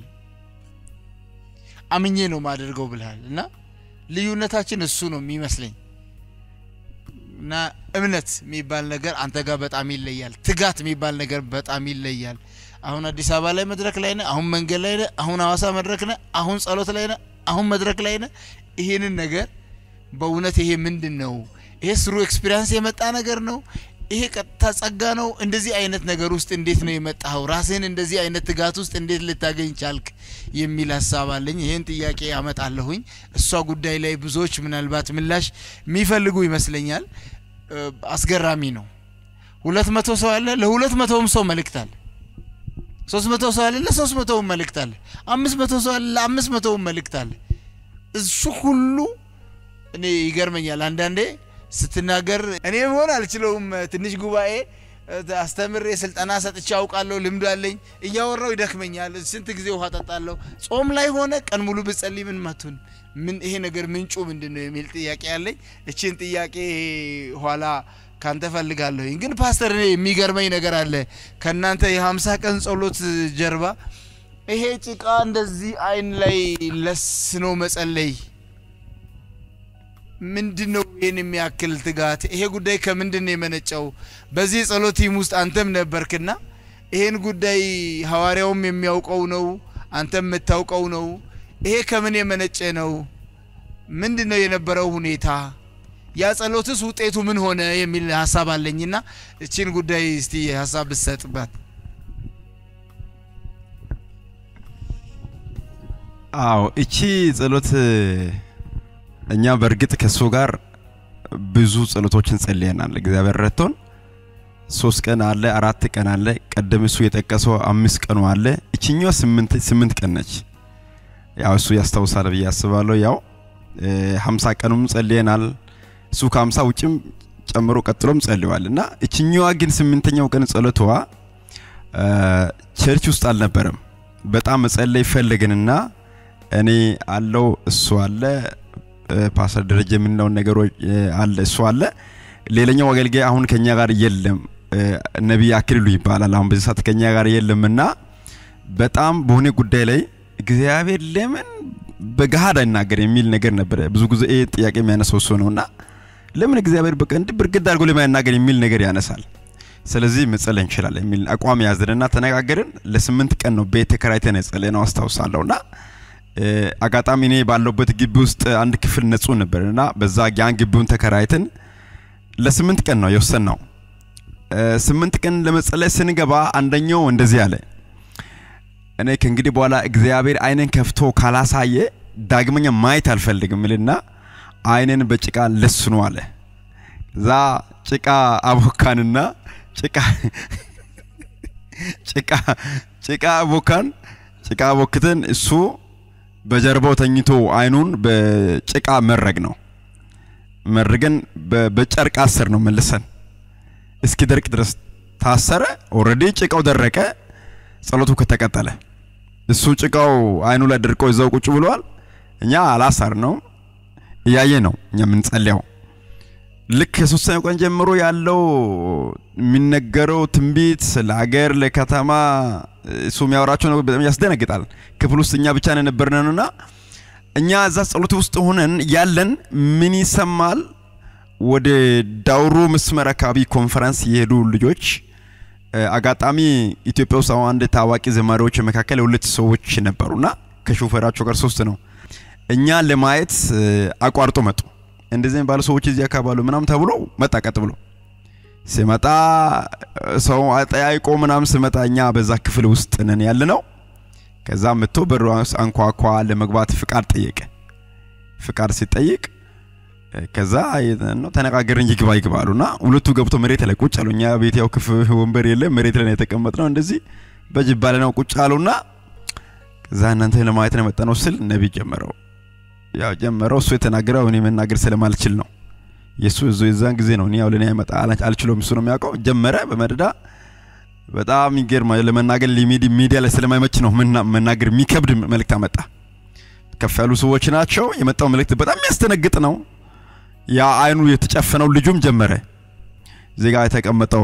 አምኜ ነው ማደርገው ብልሃል እና ልዩነታችን እሱ ነው የሚመስለኝ እና እምነት የሚባል ነገር አንተ ጋር በጣም ይለያል። ትጋት የሚባል ነገር በጣም ይለያል። አሁን አዲስ አበባ ላይ መድረክ ላይ ነህ፣ አሁን መንገድ ላይ ነህ፣ አሁን ሐዋሳ መድረክ ነህ፣ አሁን ጸሎት ላይ ነህ፣ አሁን መድረክ ላይ ነህ። ይሄንን ነገር በእውነት ይሄ ምንድን ነው? ይሄ ስሩ ኤክስፒሪያንስ የመጣ ነገር ነው? ይሄ ቀጥታ ጸጋ ነው? እንደዚህ አይነት ነገር ውስጥ እንዴት ነው የመጣኸው? ራስህን እንደዚህ አይነት ትጋት ውስጥ እንዴት ልታገኝ ቻልክ? የሚል ሀሳብ አለኝ። ይህን ጥያቄ ያመጣለሁኝ። እሷ ጉዳይ ላይ ብዙዎች ምናልባት ምላሽ የሚፈልጉ ይመስለኛል። እ፣ አስገራሚ ነው። ሁለት መቶ ሰው አለ፣ ለሁለት መቶውም ሰው መልእክት አለ። ሶስት መቶ ሰው አለ፣ ለሶስት መቶውም መልእክት አለ። አምስት መቶ ሰው አለ፣ ለአምስት መቶውም መልእክት አለ። እሱ ሁሉ እኔ ይገርመኛል አንዳንዴ ስትናገር እኔ መሆን አልችለውም። ትንሽ ጉባኤ እ፣ አስተምሬ ስልጠና ሰጥቼ አውቃለሁ፣ ልምዱ አለኝ። እያወራው ይደክመኛል። ስንት ጊዜ ውሃ ጠጣለሁ። ጾም ላይ ሆነ ቀን ሙሉ ብጸልይ ምን መቱን ምን ይሄ ነገር ምንጩ ምንድን ነው የሚል ጥያቄ አለኝ። እችን ጥያቄ ኋላ ካንተ ፈልጋለሁኝ። ግን ፓስተር እኔ የሚገርመኝ ነገር አለ ከእናንተ የሀምሳ ቀን ጸሎት ጀርባ ይሄ ጭቃ እንደዚህ አይን ላይ ለስኖ መጸለይ ምንድን ነው ይህን የሚያክል ትጋት? ይሄ ጉዳይ ከምንድን ነው የመነጨው? በዚህ የጸሎት ቲም ውስጥ አንተም ነበርክና ይሄን ጉዳይ ሐዋርያውም የሚያውቀው ነው፣ አንተም የምታውቀው ነው። ይሄ ከምን የመነጨ ነው? ምንድን ነው የነበረው ሁኔታ? ያ ጸሎትስ ውጤቱ ምን ሆነ የሚል ሀሳብ አለኝና እቺን ጉዳይ እስቲ ሀሳብ ብትሰጥበት። አዎ እቺ ጸሎት እኛ በእርግጥ ከእሱ ጋር ብዙ ጸሎቶችን ጸልየናል። እግዚአብሔር ረድቶን ሶስት ቀን አለ፣ አራት ቀን አለ፣ ቀደም እሱ የጠቀሰው አምስት ቀኑ አለ። እችኛዋ ስምንት ስምንት ቀን ነች። ያው እሱ ያስታውሳል ብዬ አስባለሁ። ያው ሀምሳ ቀኑም ጸልየናል። እሱ ከሀምሳ ውጭም ጨምሮ ቀጥሎም ጸልዋል እና እችኛዋ ግን ስምንተኛው ቀን ጸሎቷ ቸርች ውስጥ አልነበረም። በጣም መጸለይ ፈለግንና እኔ አለው እሱ አለ ፓስተር ደረጀ የምንለውን ነገሮች አለ እሱ አለ። ሌላኛው አገልጋይ አሁን ከኛ ጋር የለም፣ ነቢይ አክሊሉ ይባላል። አሁን በዚህ ሰዓት ከኛ ጋር የለምና በጣም በሆነ ጉዳይ ላይ እግዚአብሔር ለምን በገሃድ አይናገር የሚል ነገር ነበረ። ብዙ ጊዜ ይህ ጥያቄ የሚያነሳው እሱ ነውና ለምን እግዚአብሔር በቃ እንዲህ ብርግድ አድርጎ ለማይናገር የሚል ነገር ያነሳል። ስለዚህ መጸለይ እንችላለን የሚል አቋም ያዝንና ተነጋገርን። ለስምንት ቀን ነው ቤት ተከራይተን የጸለይነው አስታውሳለሁና አጋጣሚ እኔ ባለውበት ግቢ ውስጥ አንድ ክፍል ንጹህ ነበር እና በዛ ያን ግቢውን ተከራይተን ለስምንት ቀን ነው የወሰንነው። ስምንት ቀን ለመጸለይ ስንገባ አንደኛው እንደዚህ አለ፣ እኔ ከእንግዲህ በኋላ እግዚአብሔር አይንን ከፍቶ ካላሳየ ዳግመኛ ማየት አልፈልግም ልና አይንን በጭቃ ለስኑ አለ። እዛ ጭቃ አቦካንና ጭቃ ጭቃ ጭቃ አቦካን ጭቃ አቦክተን እሱ በጀርባው ተኝቶ አይኑን በጭቃ መረግ ነው መርገን በጨርቅ አስር ነው መልሰን እስኪ ደርቅ ድረስ ታሰረ። ኦልሬዲ ጭቃው ደረቀ። ጸሎቱ ከተቀጠለ እሱ ጭቃው አይኑ ላይ ደርቆ እዛው ቁጭ ብሏል። እኛ አላሳር ነው እያየ ነው እኛ የምንጸልየው። ልክ ከሶስተኛው ቀን ጀምሮ ያለው የሚነገረው ትንቢት ለሀገር ለከተማ እሱ የሚያወራቸው ነገር በጣም ያስደነግጣል። ክፍል ውስጥ እኛ ብቻ ነበርነንና እኛ እዛ ጸሎት ውስጥ ሆነን ያለን ምን ይሰማል? ወደ ዳውሮ መስመር አካባቢ ኮንፈረንስ የሄዱ ልጆች አጋጣሚ ኢትዮጵያ ውስጥ አሁን አንድ ታዋቂ ዘማሪዎች መካከል ሁለት ሰዎች ነበሩና ከሾፌራቸው ጋር ሶስት ነው። እኛ ለማየት አቋርጦ መጡ። እንደዚህ ባሉ ሰዎች እዚህ አካባቢ ምናምን ተብሎ መጣ። ቀጥ ብሎ ሲመጣ ሰው አጠያይቆ ምናምን ስመጣ እኛ በዛ ክፍል ውስጥ ነን ያለ ነው። ከዛ መጥቶ በሩ አንኳኳ። ለመግባት ፍቃድ ጠየቀ። ፍቃድ ሲጠይቅ ከዛ ነው ተነጋገርን። ይግባ ይግባ አሉና ሁለቱ ገብቶ መሬት ላይ ቁጭ አሉ። እኛ ቤት ያው ክፍ ወንበር የለም መሬት ላይ የተቀመጥነው እንደዚህ በጅባለ ነው ቁጭ አሉና ከዛ እናንተ ለማየት ነው የመጣነው ስል ነቢይ ጀመረው። ያው ጀመረው እሱ የተናገረው እኔ መናገር ስለማልችል ነው። የሱ እዞ የዛን ጊዜ ነው እኔ ያው ለኔ አይመጣ አልችለውም እሱ ነው የሚያውቀው። ጀመረ በመደዳ በጣም ይገርማል። ለመናገር ሚዲያ ላይ ስለማይመች ነው መናገር የሚከብድ መልእክት አመጣ። ከፍ ያሉ ሰዎች ናቸው። የመጣው መልእክት በጣም የሚያስደነግጥ ነው። ያ አይኑ የተጨፈነው ልጁም ጀመረ። እዚህ ጋር የተቀመጠው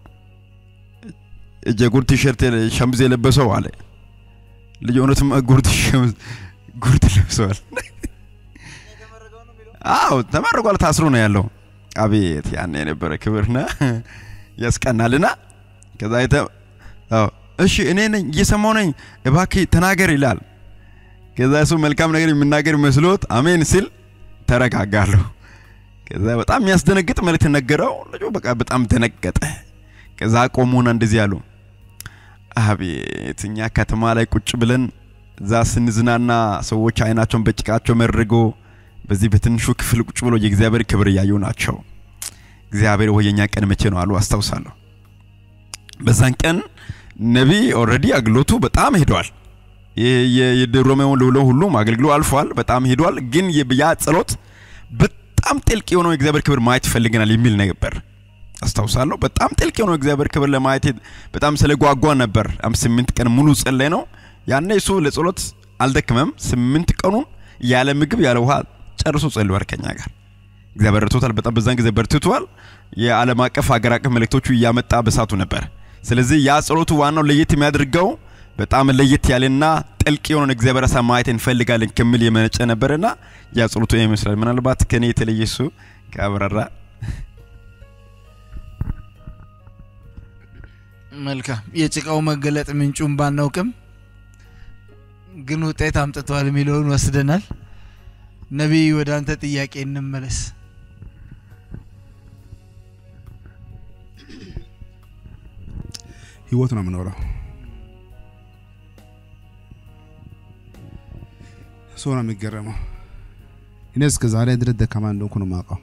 እጀ ጉርድ ቲሸርት ሸምዝ የለበሰው አለ ልጅ እውነትም ጉርድ ሸምዝ ጉርድ ለብሰዋል። አዎ ተመርቋል። ታስሮ ነው ያለው። አቤት ያን የነበረ ክብርና ያስቀናልና ከዛ አይተ አዎ እሺ እኔ ነኝ እየሰማው ነኝ እባክህ ተናገር ይላል። ከዛ እሱ መልካም ነገር የሚናገር መስሎት አሜን ሲል ተረጋጋለሁ። ከዛ በጣም የሚያስደነግጥ መልእክት ነገረው። ልጁ በቃ በጣም ደነገጠ። ከዛ ቆሙና እንደዚህ አሉ፣ አቤት እኛ ከተማ ላይ ቁጭ ብለን እዛ ስንዝናና ሰዎች አይናቸውን በጭቃቸው መርጎ በዚህ በትንሹ ክፍል ቁጭ ብሎ የእግዚአብሔር ክብር እያዩ ናቸው። እግዚአብሔር ወይ የኛ ቀን መቼ ነው አሉ። አስታውሳለሁ። በዛን ቀን ነቢይ ኦልሬዲ አገልግሎቱ በጣም ሄዷል። የሮሜውን ልውሎ ሁሉም አገልግሎ አልፏል። በጣም ሄዷል። ግን ያ ጸሎት በጣም ጥልቅ የሆነው የእግዚአብሔር ክብር ማየት ይፈልገናል የሚል ነበር። አስታውሳለሁ። በጣም ጥልቅ የሆነው የእግዚአብሔር ክብር ለማየት በጣም ስለጓጓ ነበር። ስምንት ቀን ሙሉ ጸለይ ነው። ያኔ እሱ ለጸሎት አልደክመም። ስምንት ቀኑን ያለ ምግብ ያለ ውሃ ጨርሶ ጸልዋል ከኛ ጋር። እግዚአብሔር ረድቶታል። በጣም በዛን ጊዜ በርትቷል። የዓለም አቀፍ ሀገር አቀፍ መልእክቶቹ እያመጣ በሳቱ ነበር። ስለዚህ ያ ጸሎቱ ዋናው ለየት የሚያደርገው በጣም ለየት ያለና ጥልቅ የሆነን እግዚአብሔር ሀሳብ ማየት እንፈልጋለን ከሚል የመነጨ ነበርና ያ ጸሎቱ ይመስላል። ምናልባት ከኔ የተለየ እሱ ከአብራራ መልካም የጭቃው መገለጥ ምንጩን ባናውቅም ግን ውጤት አምጥተዋል የሚለውን ወስደናል። ነቢይ ወደ አንተ ጥያቄ እንመለስ። ህይወት ነው የምኖረው። ሰው ነው የሚገረመው። እኔ እስከ ዛሬ ድረስ ደካማ እንደሆንኩ ነው የማውቀው፣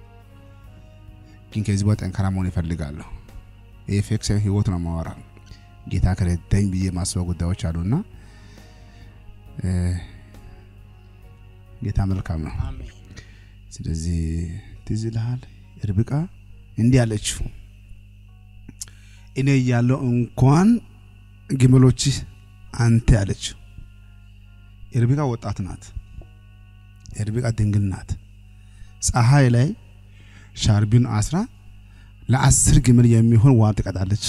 ግን ከዚህ በኋላ ጠንካራ መሆን ይፈልጋለሁ። ይህ ፌክ ሳይሆን ህይወት ነው የማወራ። ጌታ ከረዳኝ ብዬ የማስበው ጉዳዮች አሉና እ፣ ጌታ መልካም ነው። ስለዚህ ትዝ ይልሃል ርብቃ እንዲህ አለችው፣ እኔ እያለሁ እንኳን ግመሎች አንተ አለችው። የርብቃ ወጣት ናት። የርብቃ ድንግል ናት። ፀሐይ ላይ ሻርቢን አስራ ለአስር ግመል የሚሆን ውሃ ትቀዳለች።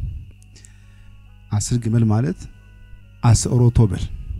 አስር ግመል ማለት አስሮቶ ብል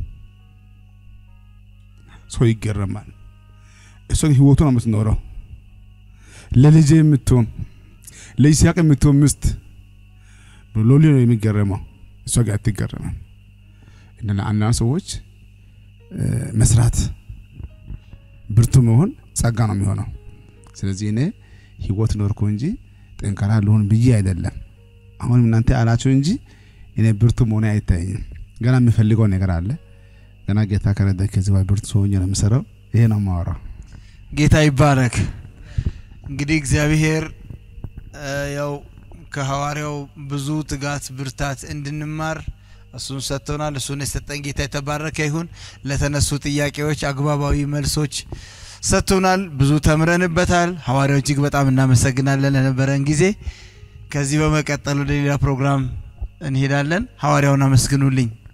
ሰው ይገረማል። እሷ ግን ህይወቱ ነው የምትኖረው። ለልጄ የምትሆን ለይስሐቅ የምትሆን ምስት ሎሌ ነው የሚገረመው። እሷ ግን አትገረምም። እና ለአንዳንድ ሰዎች እ፣ መስራት ብርቱ መሆን ጸጋ ነው የሚሆነው። ስለዚህ እኔ ህይወት ኖርኩ እንጂ ጠንካራ ልሆን ብዬ አይደለም። አሁንም እናንተ አላችሁ እንጂ እኔ ብርቱ መሆኔ አይታየኝም። ገና የሚፈልገው ነገር አለ። ገና ጌታ ከረዳ ከዚህ በኋላ ብርቱ ሰው ሆኜ ነው የምሰራው። ይሄ ነው የማወራው። ጌታ ይባረክ። እንግዲህ እግዚአብሔር እ፣ ያው ከሐዋርያው ብዙ ትጋት፣ ብርታት እንድንማር እሱን ሰጥቶናል። እሱን የሰጠን ጌታ የተባረከ ይሁን። ለተነሱ ጥያቄዎች አግባባዊ መልሶች ሰጥቶናል። ብዙ ተምረንበታል። ሐዋርያው እጅግ በጣም እናመሰግናለን ለነበረን ጊዜ። ከዚህ በመቀጠል ወደ ሌላ ፕሮግራም እንሄዳለን። ሐዋርያውን አመስግኑልኝ።